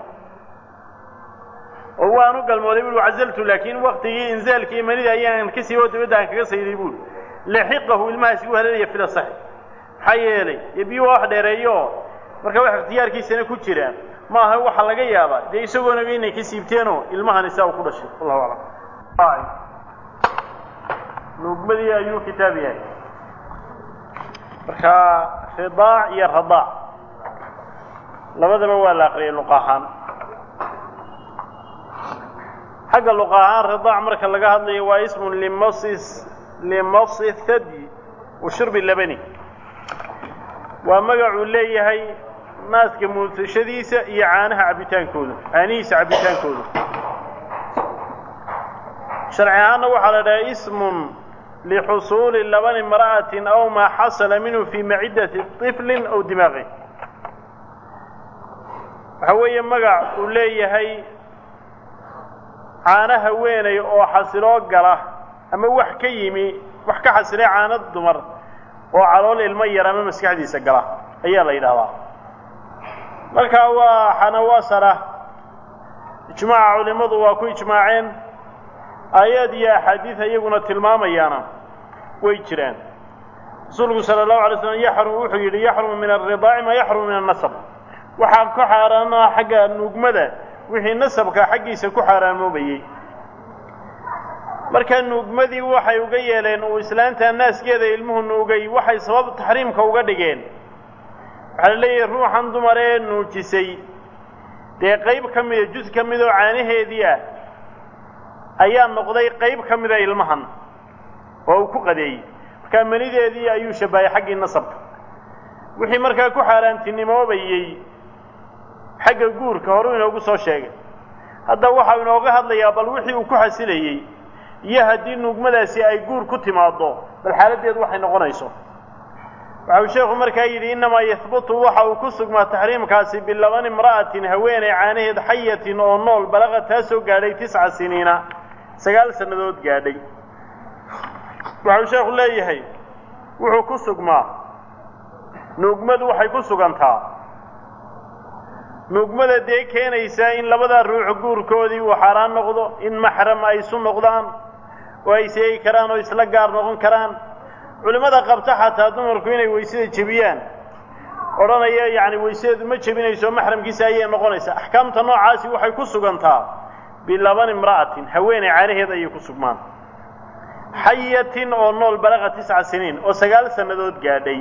oo waanu galmooday bui cazaltu laakiin waktigii inzaalkii imanida ayaan ka siibo dabadda aan kaga sayday buuri laxiqahu ilmahaasi u haleelaya fila saxi maxaa yeelay dee biyu waa wax dheereeyo marka wax ikhtiyaarkiisana ku jiraan maaha waxa laga yaabaa dee isagoonaba inay ka siibteenoo ilmahani saa u ku dhashay wallahu aclam nuugmadii ayuu kitaab yahay marka ridaac iyo radaac labadaba waa la aqriyay luq ahaan xagga luq ahaan ridaac marka laga hadlayo waa ismun limasis limasi thadi wa shurbi labani waa magacuu leeyahay naaska muudsashadiisa iyo caanaha cabbitaankooda caanihiisa cabbitaankooda sharci ahaanna waxaa la dhahay ismun lixusuuli labani imra'atin aw maa xasala minhu fii maciddati طiflin aw dimaaqi waxa weeye magac uu leeyahay caano haweenay oo xasiloo gala ama wax ka yimi wax ka xasilay caano dumar oo calool ilmo yar ama maskaxdiisa gala ayaa la yidhahdaa marka waa xanawasara ijmaaca culimmadu waa ku ijmaaceen aayaad iyo axaadiid iyaguna tilmaamayaana way jiraan rasuulku sala allahu alay slam yaxrum wuxuu yidhi yaxrumu min alridaaci maa yaxrumu min annasab waxaa ku xaaraanaa xagga nuugmada wixii nasabka xaggiisa ku xaaraamoobayey markaa nuugmadii waxay uga yeeleen uu islaanta naaskeeda ilmuhu nuugay waxay sabab taxriimka uga dhigeen waxaa la leeyahay ruuxan dumar ee nuujisay dee qayb ka mida jus ka mid oo caanaheedii ah ayaa noqday qayb ka mida ilmahan oo uu ku qadeeyey markaa manideedii ayuu shabbahay xaggii nasabka wixii markaa ku xaaraantinimoobayey xagga guurka horuu inoogu soo sheegay hadda waxau inooga hadlayaa bal wixii uu ku xasilayey iyo haddii nuugmadaasi ay guur ku timaaddo bal xaaladdeedu waxay noqonayso waxau sheekhu markaa yidhi innamaa yahbutu waxa uu ku sugmaa taxriimkaasi bilaban imra'atin haweeney caanaheed xayatin oo nool balaqa taa soo gaadhay tisca siniina sagaal sannadood gaadhay waxau sheekhu leeyahay wuxuu ku sugmaa nuugmadu waxay ku sugantaa nuugmada dee keenaysaa in labadaa ruux guurkoodii uu xaaraan noqdo in maxram ay isu noqdaan oo ay seegi karaan oo isla gaar noqon karaan culimmada qabta xataa dumarku inay weysada jebiyaan odhanaya yacni weysadeedu ma jebinayso maxramkiisa ayay noqonaysaa axkaamta noocaasi waxay ku sugantaa bilaban imra'atin haweeney caanaheed ayay ku sugmaan xayatin oo nool balaqa tisca siniin oo sagaal sannadood gaadhay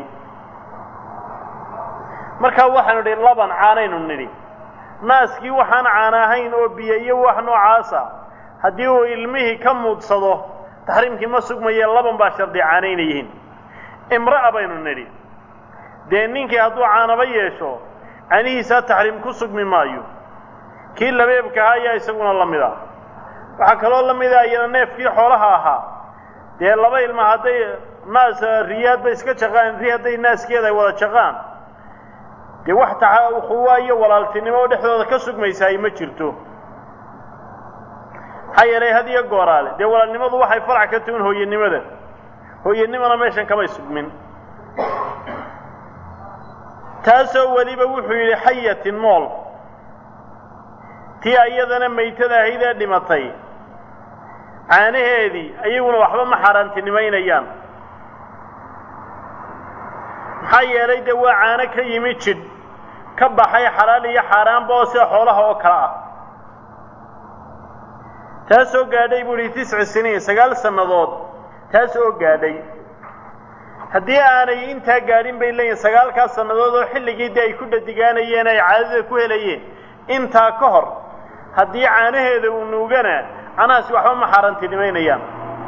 markaa waxaanu nidhi laban caanaynu nidhi naaskii waxaan caana ahayn oo biyo iyo wax noocaasa haddii uu ilmihii ka muudsado taxriimkii ma sugmaye laban baa shardi caanayna yihiin imra'a baynu nidhi dee ninkii hadduu caanaba yeesho canihiisaa taxriim ku sugmi maayo kii labeebkahaa ayaa isaguna la mid a waxaa kaloo la mida iyana neefkii xoolaha ahaa dee laba ilma hadday naas riyaadba iska jaqaan ri hadday naaskeeda ay wada jaqaan dee wax taa ukhuwa iyo walaaltinimo oo dhexdooda ka sugmaysa ay ma jirto maxaa yeelay had iyo gooraale dee walaalnimadu waxay farac ka tuhin hooyanimada hooyanimana meeshan kamay sugmin taasoo weliba wuxuu yidhi xayatin nool tii iyadana maytada ahayd ee dhimatay caanaheedii ayaguna waxba ma xaaraantinimaynayaan maxaa yeelay dee waa caano ka yimi jidh ka baxay xalaal iyo xaaraanba oo sida xoolaha oo kale ah taas oo gaadhay buu ihi tisci siniin sagaal sannadood taas oo gaadhay haddii aanay intaa gaadhin bay leeyihin sagaalkaas sannadood oo xilligii dee ay ku dhadigaanayeen ay caadada ku helayeen intaa ka hor haddii caanaheeda uu nuugana canahaasi waxba ma xaaraantinimaynayaan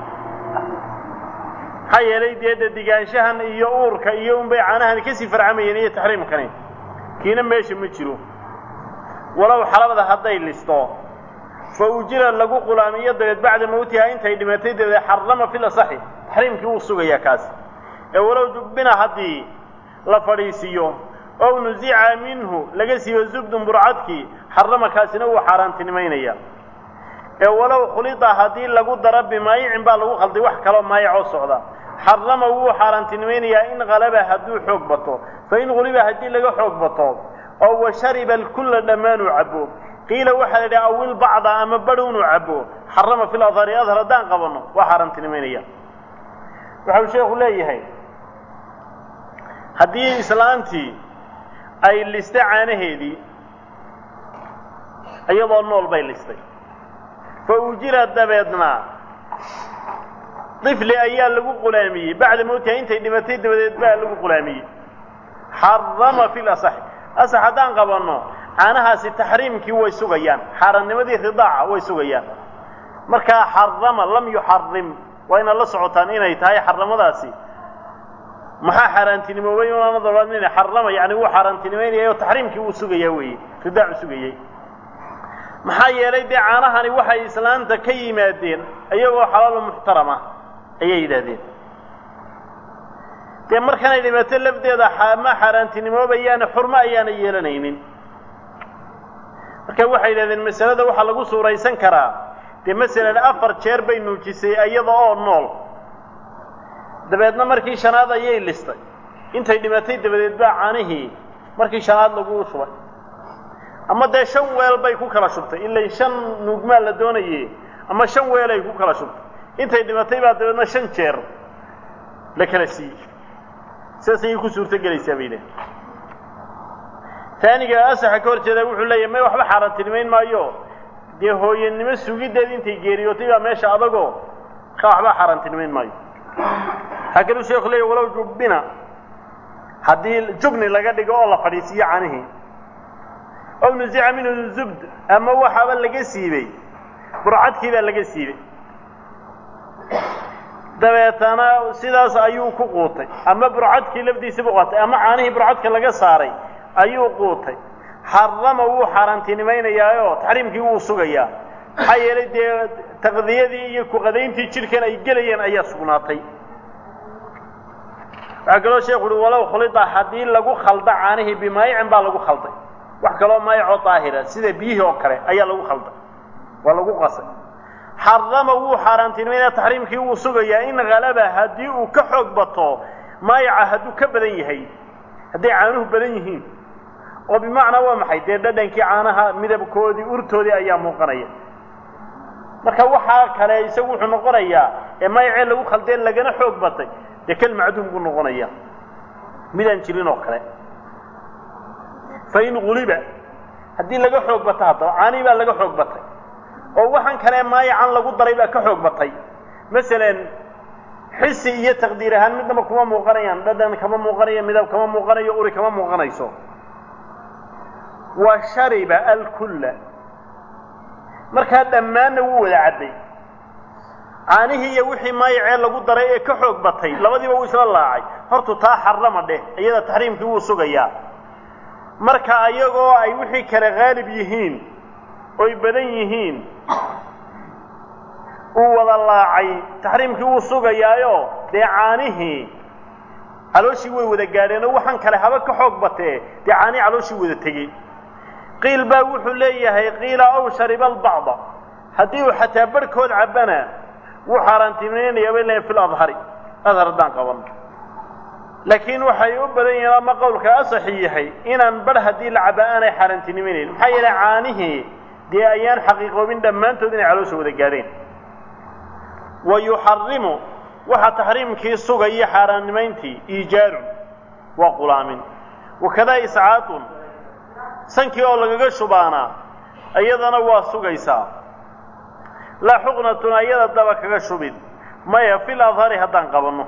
maxaa yeelay dee dhadigaanshahan iyo uurka iyo unbay caanahan kasii farcamayeen iyo taxriimkani kiina meesha ma jiro walow xalabada hadday listo fa ujira lagu qulaamiyo dabeed bacda mawtiha intay dhimatay dabeed xarama fil asaxi taxriimkii wuu sugayaa kaasi ee walow jubbina haddii la fadhiisiiyo ow nusica minhu laga siiyo zubdun burcadkii xarama kaasina wuu xaaraantinimaynaya ee walow khulida haddii lagu daro bimaayicin baa lagu khalday wax kaloo maayacoo socda xarama wuu xaaraantinimaynayaa in halaba hadduu xoog bato fa in huliba haddii laga xoog bato oo wa shariba alkulla dhammaanuu cabo qiila waxaa la yidhaha awil bacda ama badh inuu cabo xarama fil adhari adhar haddaan qabanno waa xaaraantinimaynaya waxau sheekhu leeyahay haddii islaantii ay listay caanaheedii iyadoo nool bay listay fa ujira dabeedna difli ayaa lagu qulaamiyey bacda mawtiha intay dhimatay dabadeed baa lagu qulaamiyey xarama fi lasax asax haddaan qabanno caanahaasi taxriimkii way sugayaan xaaraannimadii ridaaca way sugayaan markaa xarama lam yuxarim waa inaad la socotaan inay tahay xaramadaasi maxaa xaaraantinimoobay unaana dabaadnina xarama yani wuu xaaraantinimaynaya oo taxriimkii wuu sugayaa weeye ridaacu sugayey maxaa yeelay dee caanahani waxay islaanta ka yimaadeen iyagoo xalaalo muxtarama ayay yidhaahdeen dee markanay dhimato lafdeeda ma xaaraantinimoobayaane xurmo ayaana yeelanaynin marka waxay yidhahdeen masalada waxaa lagu suuraysan karaa dee masalan afar jeer bay nuujisay iyada oo nool dabeedna markii shanaad ayay listay intay dhimatay dabadeed baa caanihii markii shanaad lagu shubay ama dee shan weel bay ku kala shubtay ilay shan nuugmaa la doonaye ama shan weel ay ku kala shubtay intay dhimatay baa dabeedna shan jeer la kala siiyey sidaas ayay ku suurto gelaysaa bay leehay taaniga asaxa ka hor jeeda wuxuu leeyahy may waxba xaaraantinimayn maayo dee hooyanimo sugiddeed intay geeriyootay baa meesha adagoo ka waxba xaaraantinimayn maayo waxaa kaluu sheeku leeyahy walow jubbina haddii jubni laga dhigo oo la fadhiisiiyo canihii ow nusica minhu zubd ama waxaaba laga siibey burcadkii baa laga siibey dabeetana sidaas ayuu ku quutay ama burcadkii lafdiisa buu qaatay ama caanihii burcadka laga saaray ayuu quutay xarama wuu xaaraantinimaynayaayoo taxriimkii wuu sugayaa maxaa yeelay dee taqdiyadii iyo kuqadayntii jidhkan ay gelayeen ayaa sugnaatay waxaa kaloo sheekhu uhi walow khulida haddii lagu khalda caanihii bimaayicin baa lagu khalday wax kaloo maayacoo daahira sida biyihii oo kale ayaa lagu khalday waa lagu qasay xarama wuu xaaraantinimaynaya taxriimkii wuu sugayaa in halaba haddii uu ka xoog bato maayaca hadduu ka badan yahay hadday caanuhu badan yihiin oo bimacnaa waa maxay dee dhadhankii caanaha midabkoodii urtoodii ayaa muuqanaya marka waxaa kale isagu wuxuu noqonayaa ee maayacee lagu khaldeen lagana xoog batay dee kal macduum buu noqonaya midaan jirin oo kale fain guliba haddii laga xoog bato haddaba caanii baa laga xoog batay oo waxaan kale maayacan lagu daray baa ka xoog batay masalan xisi iyo taqdiir ahaan midnaba kuma muuqanayaan dhadhan kama muuqanayo midab kama muuqanayo uri kama muuqanayso wa shariba alkulla markaa dhammaanna wuu wada cadday caanihii iyo wixii maayacee lagu daray ee ka xoog batay labadiiba wuu isla laacay hortu taa xarama dheh iyada taxriimkii wuu sugayaa marka ayagoo ay wixii kale haalib yihiin oy badan yihiin uu wada laacay taxriimkii wuu sugayaayo dee caanihii calooshii way wada gaadheen oo waxaan kale haba ka xoog batee dee caanihii calooshii wada tegey qiil baa wuxuu leeyahay qiila ow shariba albacda haddii uu xataa barhkood cabbana wuu xaaraantiminaynayaa bay leeyahay fi ladhari adhar haddaan qabanno laakiin waxay u badan yihiin ama qowlka asaxi yahay inaan barh haddii la caba aanay xaaraantinimaynayn maxaa yeelay caanihii dee ayaan xaqiiqoobin dhammaantood inay caloosha wada gaadheen wa yuxarimu waxaa taxriimkii sugaya xaaraannimayntii iijaarun waa qulaamin wakadaa iscaatun sankii oo lagaga shubaana iyadana waa sugaysaa laa xuqnatun ayada daba kaga shubin maya fil adhari haddaan qabanno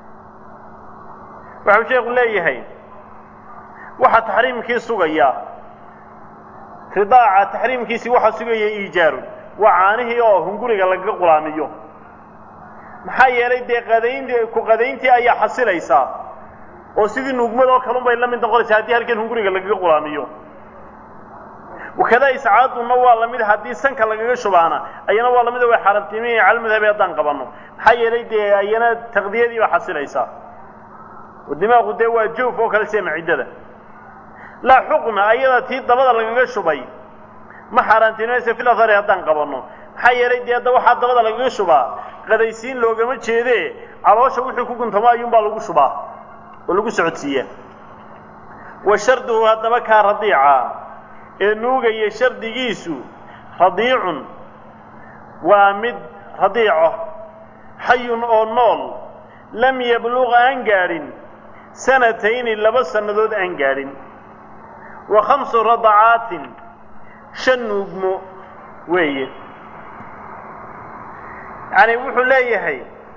waxau sheekhu leeyahay waxaa taxriimkii sugayaa ridaaca taxriimkiisii waxaa sugaya iijaarun waa caanihii oo hunguriga lagaga qulaamiyo maxaa yeelay dee qadaynti ku qadayntii ayaa xasilaysaa oo sidii nuugmadoo kalun bay la mid noqonaysaa haddii halkan hunguriga lagaga qulaamiyo wakadaa iscaadunna waa lamid haddii sanka lagaga shubaana ayana waa lamid way xaaraamtiimaya cala madhabi haddaan qabanno maxaa yeelay dee ayana taqdiyadii baa xasilaysaa dimaaqu dee waa joof oo kale sida maciddada laa xuqna ayada tii dabada lagaga shubay ma xaaraantiimaysa fil athari haddaan qabanno maxaa yeelay dee hadda waxaa dabada lagaga shubaa qadaysiin loogama jeedee caloosha wixii ku guntamo ayuunbaa lagu shubaa oo lagu socodsiiyaa wa sharduhu haddaba kaa radiica ee nuugaya shardigiisu radiicun waa mid radiico xayun oo nool lam yabluq aan gaadhin sanatayni laba sannadood aan gaadhin wa khamsu radacaatin shan nuugmo weeye yacani wuxuu leeyahay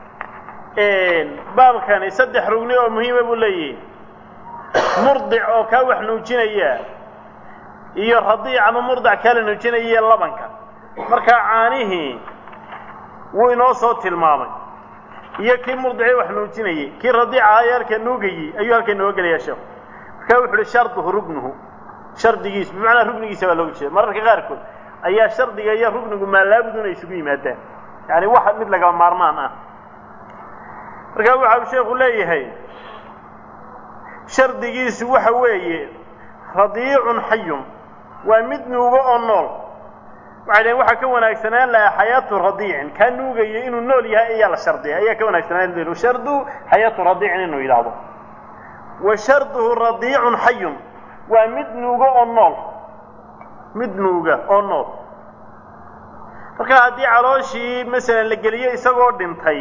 baabkani saddex rugni oo muhiima buu leeyahay murdic oo kaa wax nuujinaya iyo radiic ama murdic kaa la nuujinaya labanka markaa caanihii wuu inoo soo tilmaamay iyo kii murdicii wax nuujinayey kii radiica ayo halka nuugayey ayuu halka inooga gelayaa sheekhu markaa wuxu uhi sharduhu rugnuhu shardigiisu bimacnaa rugnigiisa baa looga jeeda mararka qaarkood ayaa shardiga iyo rugnigu maalaabudun ay isugu yimaadaan yani wax mid lagaba maarmaan ah markaa waxa uu sheekhu leeyahay shardigiisu waxa weeye radiicun xayun waa mid nuugo oo nool waxay dhaheen waxaa ka wanaagsanaan lahaa xayaatu radiicin kaa nuugaya inuu nool yahay ayaa la shardiya ayaa ka wanaagsanaan laha shardu xayaatu radiicin inuu yidhaahdo wa sharduhu radiicun xayun waa mid nuugo oo nool mid nuuga oo nool marka haddii calooshii masalan la geliyo isagoo dhintay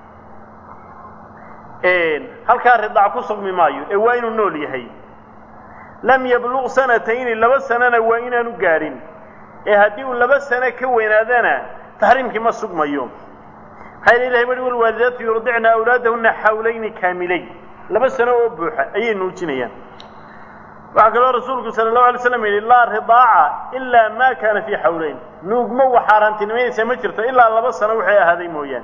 halkaa ridaac ku sugmi maayo ee waa inuu nool yahay lam yabluq sanatayni laba sanana waa inaanu gaadhin ee haddii uu laba sano ka weynaadana taxriimkii ma sugmayo maxaa yeel ilahay bari walwaalidaatu yurdicna awlaadahunna xawlayni kaamilayn laba sano oo buuxa ayay nuujinayaan waxaa kaloo rasuulku sala allahu alay slam yidhi laa ridaaca ilaa ma kaana fii xawlayn nuugma wax xaaraantinimaynaysa ma jirto ilaa laba sano waxay ahaaday mooyaane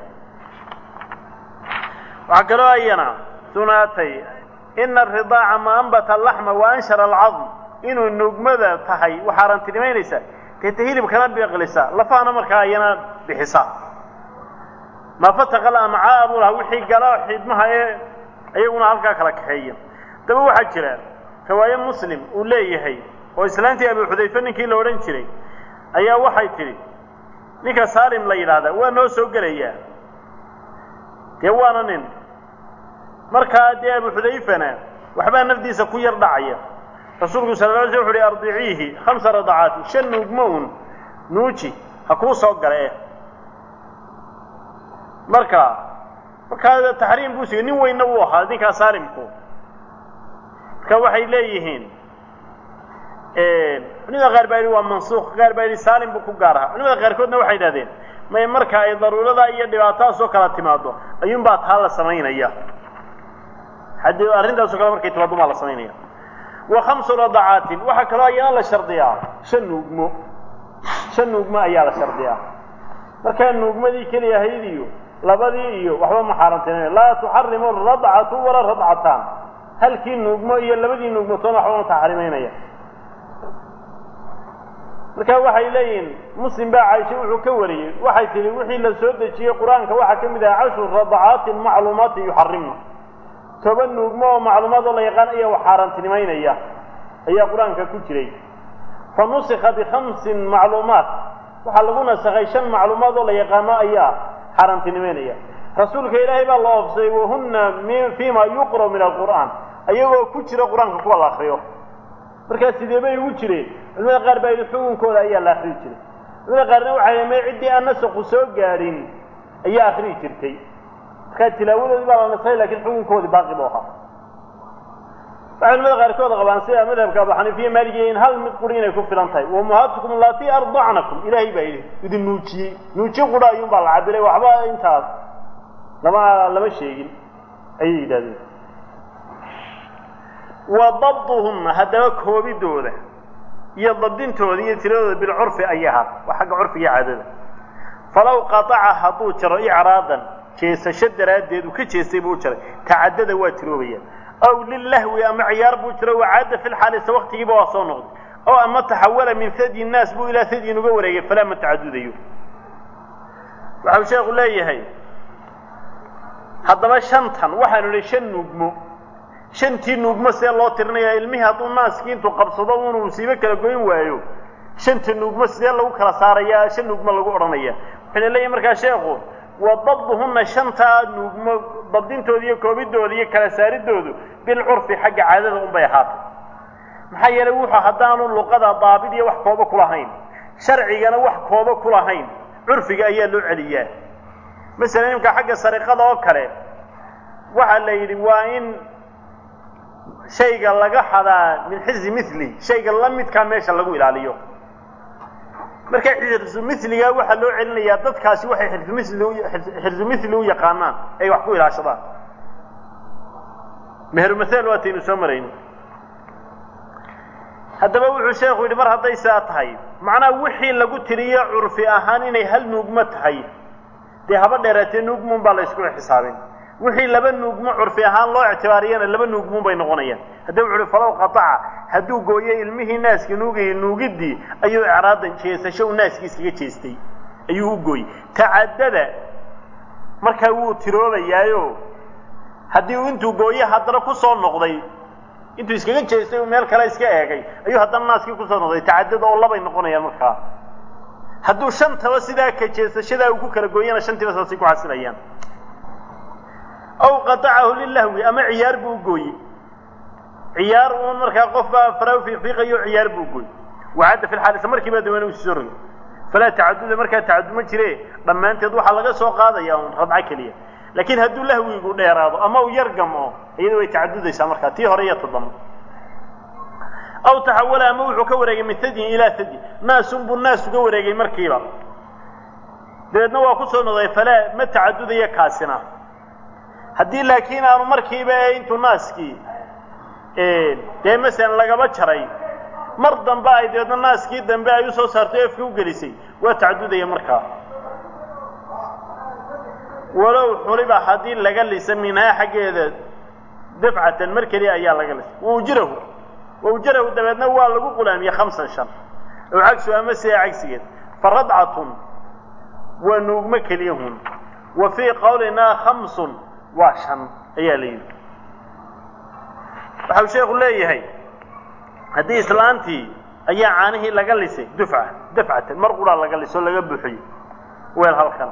waxaa kaloo ayana sunaatay ina aridaaca ma ambata alaxma wa anshara alcadm inuu nuugmada tahay wax xaaraantinimaynaysa deeta hilibkana biqlisa lafahana markaa ayana bixisa ma fataqa lamcaa buu lahaa wixii gala xidmaha ee iyaguna halkaa kala kaxeeya daba waxaa jira riwaaye muslim uu leeyahay oo islaantii abu xudayfe ninkii la odhan jiray ayaa waxay tidhi ninka saalim la yidhaahdaa waa noo soo gelayaa dee waana nin markaa dee abu xudayfana waxbaa nafdiisa ku yar dhacaya rasuulku sala la alay sl wuxu uhi ardiciihi khamsa radacaati shan nuugmo un nuuji ha kuu soo gala eh marka markaa taxriim buu sigay nin weynna wuu ahaa ninkaa saalimku marka waxay leeyihiin culimada qaar baa yidhi waa mansuuq qaar baa yidhi saalim buu ku gaar ahaa culimada qaarkoodna waxay idhahdeen may marka ay daruurada iyo dhibaatadaasoo kala timaado ayuunbaa taa la samaynaya haddii arrintaasoo kale markay timaado baa la samaynaya wa khamsu radacaatin waxaa kaloo ayana la shardiyaa shan nuugmo shan nuugmo ayaa la shardiyaa markaa nuugmadii keliya ahayd iyo labadii iyo waxba ma xaaraantinayo laa tuxarimu radcatu walaa radcataan halkii nuugmo iyo labadii nuugmatoona waxba ma taxrimaynaya marka waxay leeyihiin muslim baa caaisha wuxuu ka wariyey waxay tihi wixii la soo dejiyey qur-aanka waxaa ka mid aha cashru radacaatin macluumaatin yuxarimna toban nuugmo oo macluumaad oo la yaqaan ayaa wax xaaraantinimaynaya ayaa qur-aanka ku jiray fa nusika bikhamsin macluumaat waxaa lagu nasakhay shan macluumaad oo la yaqaano ayaa xaaraantinimaynaya rasuulka ilaahay baa la oofsaday wahunna fima yuqra' min alqur'aan ayagoo ku jira qur-aanka kuwa la akriyo markaa sidee bay ugu jireen culimada qaar baa yidhi xukunkooda ayaa la akriyi jiray culimada qaarna waxay may ciddii aan nasaqu soo gaadhin ayaa akriyi jirtay markaa tilaawadoodii baa la nasakhay lakiin xukunkoodii baaqi buu ahaa waxay culimada qaarkood qabaan sida madhabka abu xaniifiya maaligiya in hal mid quri inay ku filan tahay wamuhaatukum allatii ardacnakum ilaahay baa yidhi idin nuujiyey nuujiye qura ayuun baa la cabiray waxba intaas lama lama sheegin ayay yidhahdeen wa dabduhunna haddaba koobidooda iyo dabdintooda iyo tiradooda bilcurfi ayay ahaat waa xagga curfiga caadada falaw qataca hadduu jaro icraadan jeesasho daraaddeed uu ka jeestay buu u jaray tacadada waa tiroobayaan aw lilahwi ama ciyaar buu jiro wacaada fi lxaalisa waktigiiba waa soo noqday oo ama taxawala min hadyi nnaas buu ilaa hadyin uga wareegay falaa ma tacadudayo waxau sheekhu leeyahay haddaba shantan waxaanu idhi shan nuugmo shantii nuugmo see loo tirinayaa ilmihii hadduu naaskii intuu qabsado unu musiibo kala goyn waayo shanta nuugmo sidee lagu kala saarayaa shan nuugmo lagu odhanaya wuxuuna leeyahay markaa sheekhu wa dabduhunna shantaa nuugmo dabdintooda iyo koobidooda iyo kala saaridoodu bilcurfi xagga caadada un bay ahaatay maxaa yeelay wuxuu haddaanu luqada daabid iyo wax koobo ku lahayn sharcigana wax koobo ku lahayn curfiga ayaa loo celiyaa masalan imka xagga sariqada oo kale waxaa la yidhi waa in shayga laga xadaa min xizi mili shayga la midkaa meesha lagu ilaaliyo marka xirsu miliga waxaa loo celinayaa dadkaasi waxay xirumili xirsu mili u yaqaanaan ay wax ku ilaashadaan meherumahaal waataynu soo marayno haddaba wuxuu sheekhu yidhi mar hadday saa tahay macnaha wixii lagu tiriyo curfi ahaan inay hal nuugmo tahay dee haba dheeraatee nuugmuun baa la ysku xisaabin wixii laba nuugmo curfi ahaan loo ictibaariyana laba nuugmuun bay noqonayaan haddaba wuxu uhi falow qataca hadduu gooyo ilmihii naaska nuugayay nuugiddii ayuu icraadan jeesasho uu naaskii iskaga jeestay ayuu u gooyey tacadada markaa wuu tiroobayaayo haddii uu intuu gooye haddana ku soo noqday intuu iskaga jeestay uu meel kale iska eegay ayuu haddana naaskii kusoo noqday tacadada oo labay noqonayaan markaa hadduu shantaba sidaa ka jeesashadaa uu ku kala gooyana shantiiba saasay ku xasilayaan aw qatacahu lilahwi ama ciyaar buu gooye ciyaar uun markaa qof baa faraa fiiqiiqayo ciyaar buu gooye wacadda fi lxaalisa markiiba dawana usii soo rogay falaa tacaduda markaa tacadud ma jire dhammaanteed waxaa laga soo qaadaya un radco keliya laakiin hadduu lahwigu dheeraado ama uu yar gamo iyada way tacadudaysaa markaa tii hore iyo toddoba aw taxawala ama wuxuu ka wareegay min hadyin ilaa hadyi naasun buu naas uga wareegay markiiba dabeedna waa ku soo noqday falaa ma tacadudaya kaasina haddii laakiin aanu markiiba ee intuu naaskii dee masalan lagaba jaray mar dambe ay dabeedna naaskii dambe ay usoo saartay efka u gelisay waa tacadudaya markaa walow xuliba haddii laga lisa minhaa xaggeeda dafcatan mar keliya ayaa laga lisay waujirahu waujirahu dabeedna waa lagu qulaamiyey khamsan shan ow cagsu ama sidaa cagsigeed fa radcatun waa nuugmo keliyahun wa fii qawlinaa khamsun waa shan ayaa la yidhi waxau sheekhu leeyahay haddii islaantii ayaa caanihii laga lisay dufca dafcatan mar quraa laga lisoo laga buuxiyo weel halkan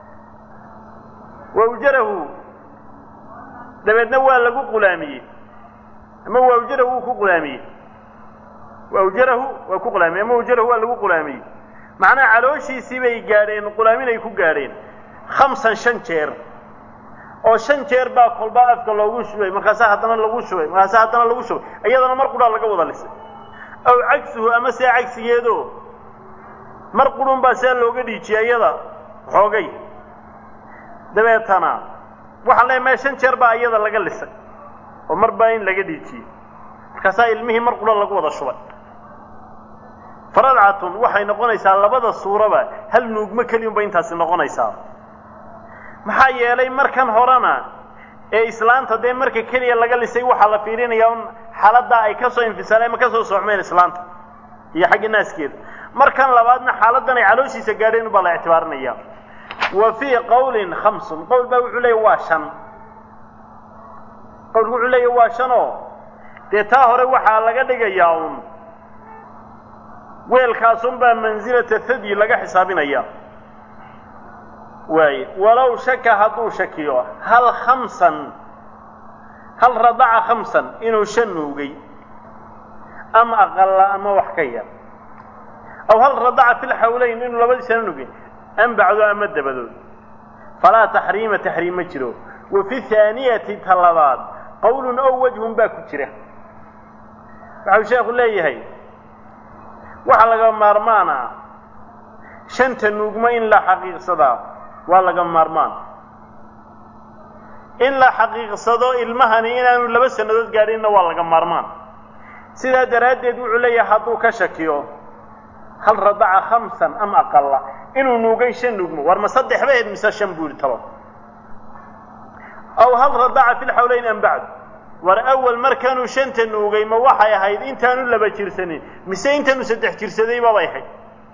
waujarahu dabeedna waa lagu qulaamiyey ama waujarahu wuu ku qulaamiyey waujarahu waa ku qulaamiyey ama waujarahu waa lagu qulaamiyey macnaha calooshiisii bay gaadheen qulaamin ay ku gaadheen khamsan shan jeer oo shan jeer baa kolba afka loogu shubay markaasaa haddana lagu shubay markaasaa haddana lagu shubay iyadana mar qudhaa laga wada lisay aw cagsuhu ama see cagsigeedo mar qudhun baa saa looga dhiijiyay iyada xoogay dabeetana waxaan leeyahay maya shan jeer baa iyada laga lisay oo mar baa in laga dhiijiyey markaasaa ilmihii mar qudha lagu wada shubay faradcatun waxay noqonaysaa labada suuraba hal nuugmo keliyunba intaasi noqonaysaa maxaa yeelay markan horena ee islaanta dee marka keliya laga lisay waxaa la fiirinayaa un xaaladdaa ay ka soo infisaaleen ama ka soo socmeen islaanta iyo xagga naaskeeda markan labaadna xaaladdan ay calooshiisa gaadheen ubaa la ictibaarinaya wa fii qawlin khamsun qowl baa wuxuu leeya waa shan qowlku wuxuu leeya waa shan oo dee taa hore waxaa laga dhigayaa un weelkaasunbaa mansilata thadyi laga xisaabinaya waaye walow shaka hadduu shakiyo hal khamsan hal radaca khamsan inuu shan nuugay ama aqalla ama wax ka yar aw hal radaca fi lxawleyn inuu labadiisana nugay an bacdo ama dabadood falaa taxriima taxriim ma jiro wa fi haaniyati ta labaad qowlun ow wajhun baa ku jira waxau sheekhu leeyahay waxaa laga maarmaana shanta nuugmo in la xaqiiqsadaa waa laga maarmaan in la xaqiiqsado ilmahani inaanu laba sannadood gaadhinna waa laga maarmaan sidaa daraaddeed wuxuu leeyahay hadduu ka shakiyo hal radaca khamsan am aqalla inuu nuugay shan nuugmo war ma saddex ba ahayd mise shan buu yihi talo aw hal radaca fi lxawleyn am bacd war awal markanuu shanta nuugay ma waxay ahayd intaanu laba jirsanin mise intaanu saddex jirsadayba bay ahayd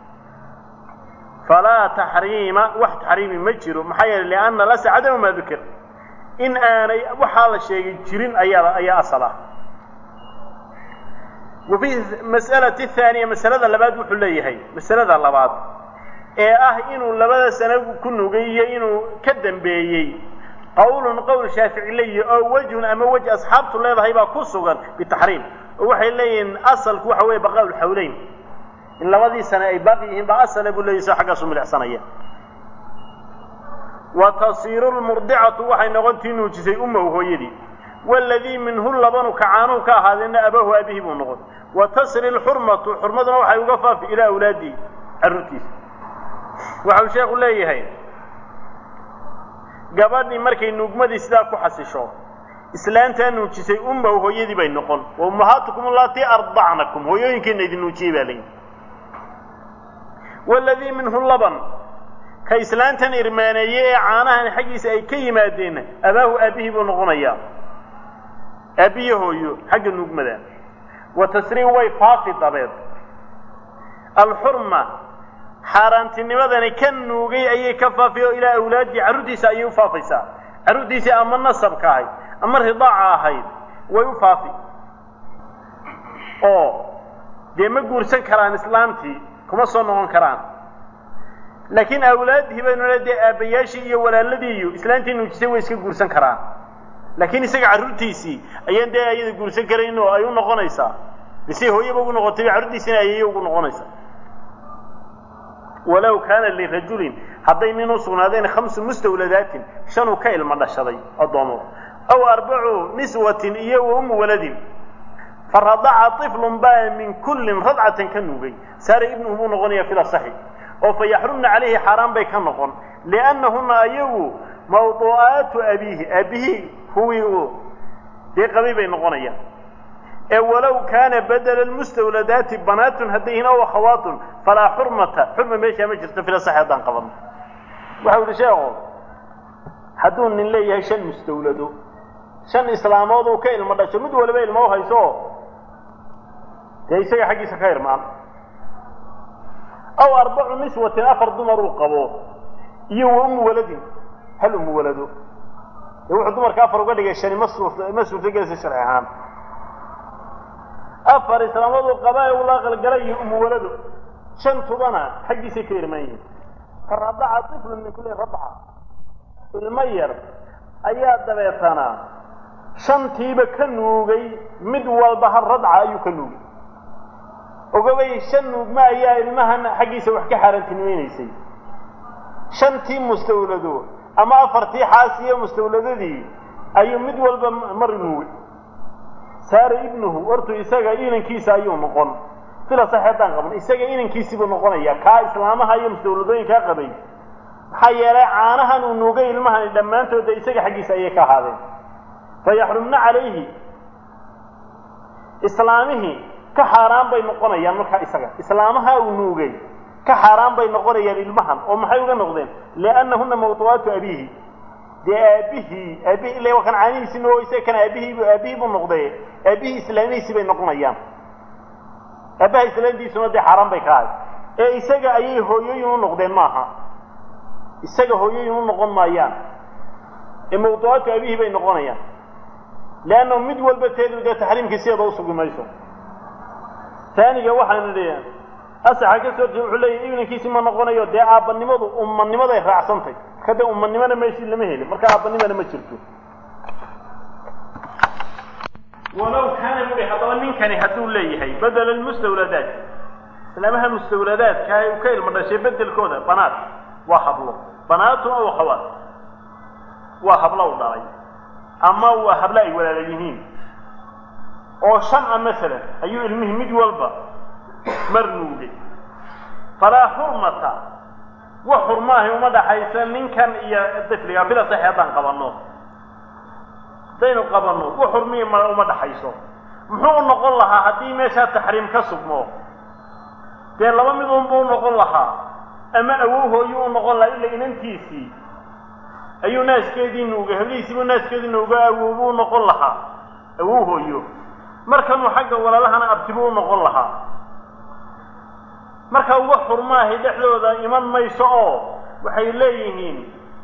falaa taxriima wax taxriimi ma jiro maxaa yeeley lianna lasa cadamu maa dukir in aanay waxaa la sheegay jirin ayaa ayaa asal ah wa fi mas'alati thaaniya masalada labaad wuxuu leeyahay masalada labaad ee ah inuu labada sano ku nugay iyo inuu ka dambeeyey qowlun qowl shaafici leeyihi oo wejhun ama wej asxaabtu leedahay baa ku sugan bitaxriim oo waxay leeyihiin asalku waxa weeye baqaa lxawleyn in labadii sane ay baaqi yihiin baa asala buu leeyahy soo xaggaasu milicsanaya wa tasiiru lmurdicatu waxay noqontii nuujisay ummahu hooyadii waladii minhu labanu kacaanuhu ka ahaadeenna abahu aabihii buu noqon wa tasri lxurmatu xurmaduna waxay uga faafi ilaa awlaadihi carruurtiisa waxau sheekhu leeyahay gabadhii markay nuugmadii sidaa ku xasisho islaantaa nuujisay ummahu hooyadii bay noqon wa ummahaatukum allatii ardacnakum hooyooyinkiina idin nuujiyey baa layihi waladii minhu laban ka islaantan irmaaneeye ee caanahan xaggiisa ay ka yimaadeenna abaahu aabbihii buu noqonayaa aabbiyo hooyo xagga nuugmada wa tasriim way faafi dabeed alxurma xaaraantinimadani ka nuugay ayay ka faafi oo ilaa awlaadii carruurtiisa ayay u faafaysaa carruurtiisii ama nasabka ahayd ama ridaaca ahayd way u faafi oo dee ma guursan karaan islaamtii kuma soo noqon karaan laakiin awlaadihii baynu le dee aabbayaashii iyo walaaladii iyo islaantii nuujisay way iska guursan karaan laakiin isaga carruurtiisii ayaan dee ayada guursan karayn oo ay u noqonaysaa bisay hooyaba ugu noqotay carruurtiisina ayaya ugu noqonaysaa walow kaana lirajulin hadday nin u sugnaadeen khamsu mustawladaatin shanuu ka ilmo dhashaday addoomo aw arbacu niswatin iyo wa umu waladin faradaca iflun baa min kullin radcatan ka nuugay saara ibnuhu buu noqonaya fil asaxi oo fa yaxrumna calayhi xaaraan bay ka noqon liannahuna ayagu mawduu'aatu abiihi aabihii huwii uu dee qabay bay noqonayaan ee walow kaana badela lmustawladaati banaatun hadday yihiin aw akhawaatun falaa xurmata xurma meeshaa ma jirto fil asaxi haddaan qabanno waxau yihi sheekhu hadduu nin leeyahay shan mustawlado shan islaamood uu ka ilmo dhasho mid waliba ilmo u hayso dee isaga xaggiisa ka irmaan aw arbacu niswatin afar dumar uu qabo iyo wa umu waladin hal umu walado dee wuxuu dumarka afar uga dhigay shani ma suurta ma suurtagelaysa sharci ahaan afar islaamood uu qaba ee ula qalgalay iyo umu walado shantubana xaggiisay ka irmaan yihiin faradaca iflun min kulli radca ilmo yar ayaa dabeetana shantiiba ka nuugay mid walba hal radca ayuu ka nuugay ogabay shan nuugma ayaa ilmahan xaggiisa wax ka xaaraantinimaynaysay shantii mustawlado ama afartii xaasiyo mustawladadii ayuu mid walba mar nuugay saara ibnuhu hortu isaga inankiisa ayuu noqon sila sax haddaan qaban isaga inankiisiibuu noqonaya kaa islaamaha iyo mustawladooyinkaa qabay maxaa yeelay caanahan uu nuugay ilmahani dhammaantooda isaga xaggiisa ayay ka ahaadeen fayaxrumna calayhi islaamihii ka xaaraan bay noqonayaan markaa isaga islaamaha uu nuugay ka xaaraan bay noqonayaan ilmahan oo maxay uga noqdeen liannahuna mawduu'aatu abiihi dee aabihii aabihii ila waa kan caanihiisi noo isaga kan aabihiibu aabihii buu noqday aabihii islaamihiisi bay noqonayaan aabaha islaamtiisuna dee xaaraan bay ka ahay ee isaga ayay hooyooyin u noqdeen maaha isaga hooyooyin u noqon maayaan ee mawduu'aatu aabihii bay noqonayaan leanna mid walba teedu dee taxriimkii sideeda usugi mayso taaniga waxaanu leeyahay asaxa ka soo horjeeda wuxuu leeyahay ibnankiisi ma noqonayo dee aabbanimadu ummanimaday raacsantay marka dee ummanimana meeshii lama helin marka aabbanimana ma jirto walow kaana bui haddaba ninkani hadduu leeyahay bedela lmustawladaat islaamaha mustawladaadka ay ka ilmo dhashay bedelkooda banaat waa hablo banaatun aw akhawaat waa hablo u dhalay ama waa hablo ay walaala yihiin oo shan a masalan ayuu ilmihii mid walba mar nuugay falaa xurmata wax xurmaahay uma dhaxaysa ninkan iyo difliga bila saxi haddaan qabanno haddaynu qabanno wax xurmihi ma uma dhaxayso muxuu u noqon lahaa haddii meeshaa taxriim ka sugmo dee laba mid unba u noqon lahaa ama awow hooyuu u noqon lahaa ila inantiisii ayuu naaskeedii nuugay hablihiisiibuu naaskeedii nuuga awowbuu u noqon lahaa awow hooyo markanuu xagga walaalahana abtibuu u noqon lahaa marka uga xurmaahay dhexdooda iman mayso oo waxay leeyihiin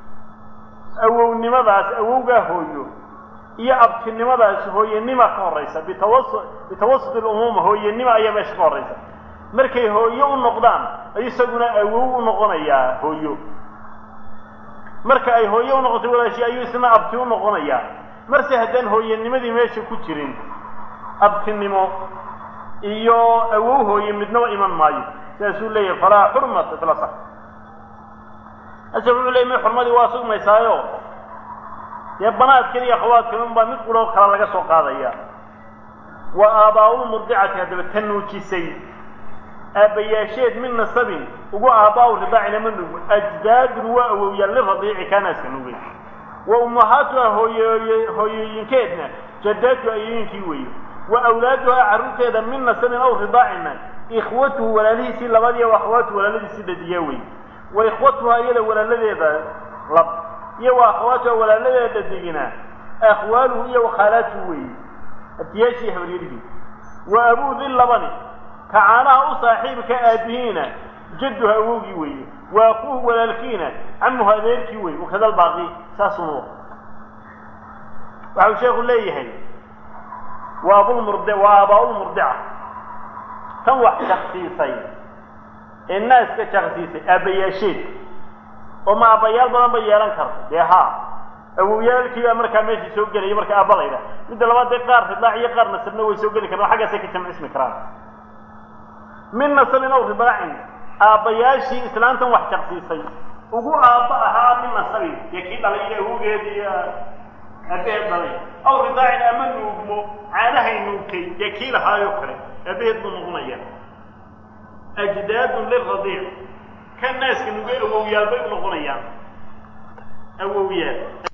awownimadaas awowgaa hooyo iyo abtinimadaas hooyanima ka horraysa bitawasu bitawasut ilumuuma hooyanima ayaa meesha ka horraysa markay hooyo u noqdaan isaguna awow u noqonayaa hooyo marka ay hooyo u noqotay walaashii ayuu isna abti u noqonayaa marse haddaan hooyanimadii meesha ku jirin abtinimo iyo awow hooye midnaba iman maayo sidaasuu leeyahay falaa xurmata fil asax ase wuxuu leeyay mi xurmadii waa sugmaysaayo dee banaadkan iyo akhawaadkan unbaa mid quroo kale laga soo qaadaya wa aabbaa'ulmurdicati haddaba ta nuujisay aabbayaasheed min nasabin ugu aabbaa'u ridaacina ma nugo ajdaadun waa awowyaal liradiici kaanaaska nugay wa ummahaatuha hooyooy hooyooyinkeedna jadaatu ayooyinkii weeye wa awlaaduhaa carruurteeda min nasabin aw ridaacina ikhwatuhu walaalihiisii labadii wa akhwaatuhu walaaladiisii dhadiyaa weeye wa ikhwatuhaa iyada walaaladeeda lab iyo wa akhawaatuha walaaladeeda dhadigina akhwaaluhu iyo wakhaalaatuhu weeye abtiyaashii habaryarihii wa abuu di labani ka caanaha u saaxiibka aabihiina jadduha awowgii weeye wa akuuhu walaalkiina camuhu adeerkii weeye wakada albaaqi saasunu waxau sheekhu leeyahay waa abulmurd waa aabaa-ulmurdica tan wax shaksiisay ee naaska shaksiisay aabbayaasheed oo ma aabbayaal badan ba yeelan karta dee haa awowyaalkii baa markaa meeshii soo gelaya marka aabba la ydhaha midda labaad dee qaar ridaac iyo qaar nasabna way soo geli karaan xaggaasay ka jamcismi karaan min nasabin aw ridaacin aabbayaashii islaantan wax shaksiisay ugu aabba ahaa min nasabin dee kii dhalay iyo awowgeedi iyo aabaheed dhalay aw ridaacin ama nuugmo caanahay nuugtay dee kii lahaayoo kale aabaheed buu noqonaya ajdaadun liradiic ka naaska nuugay awowyaal bay u noqonayaan awowyaal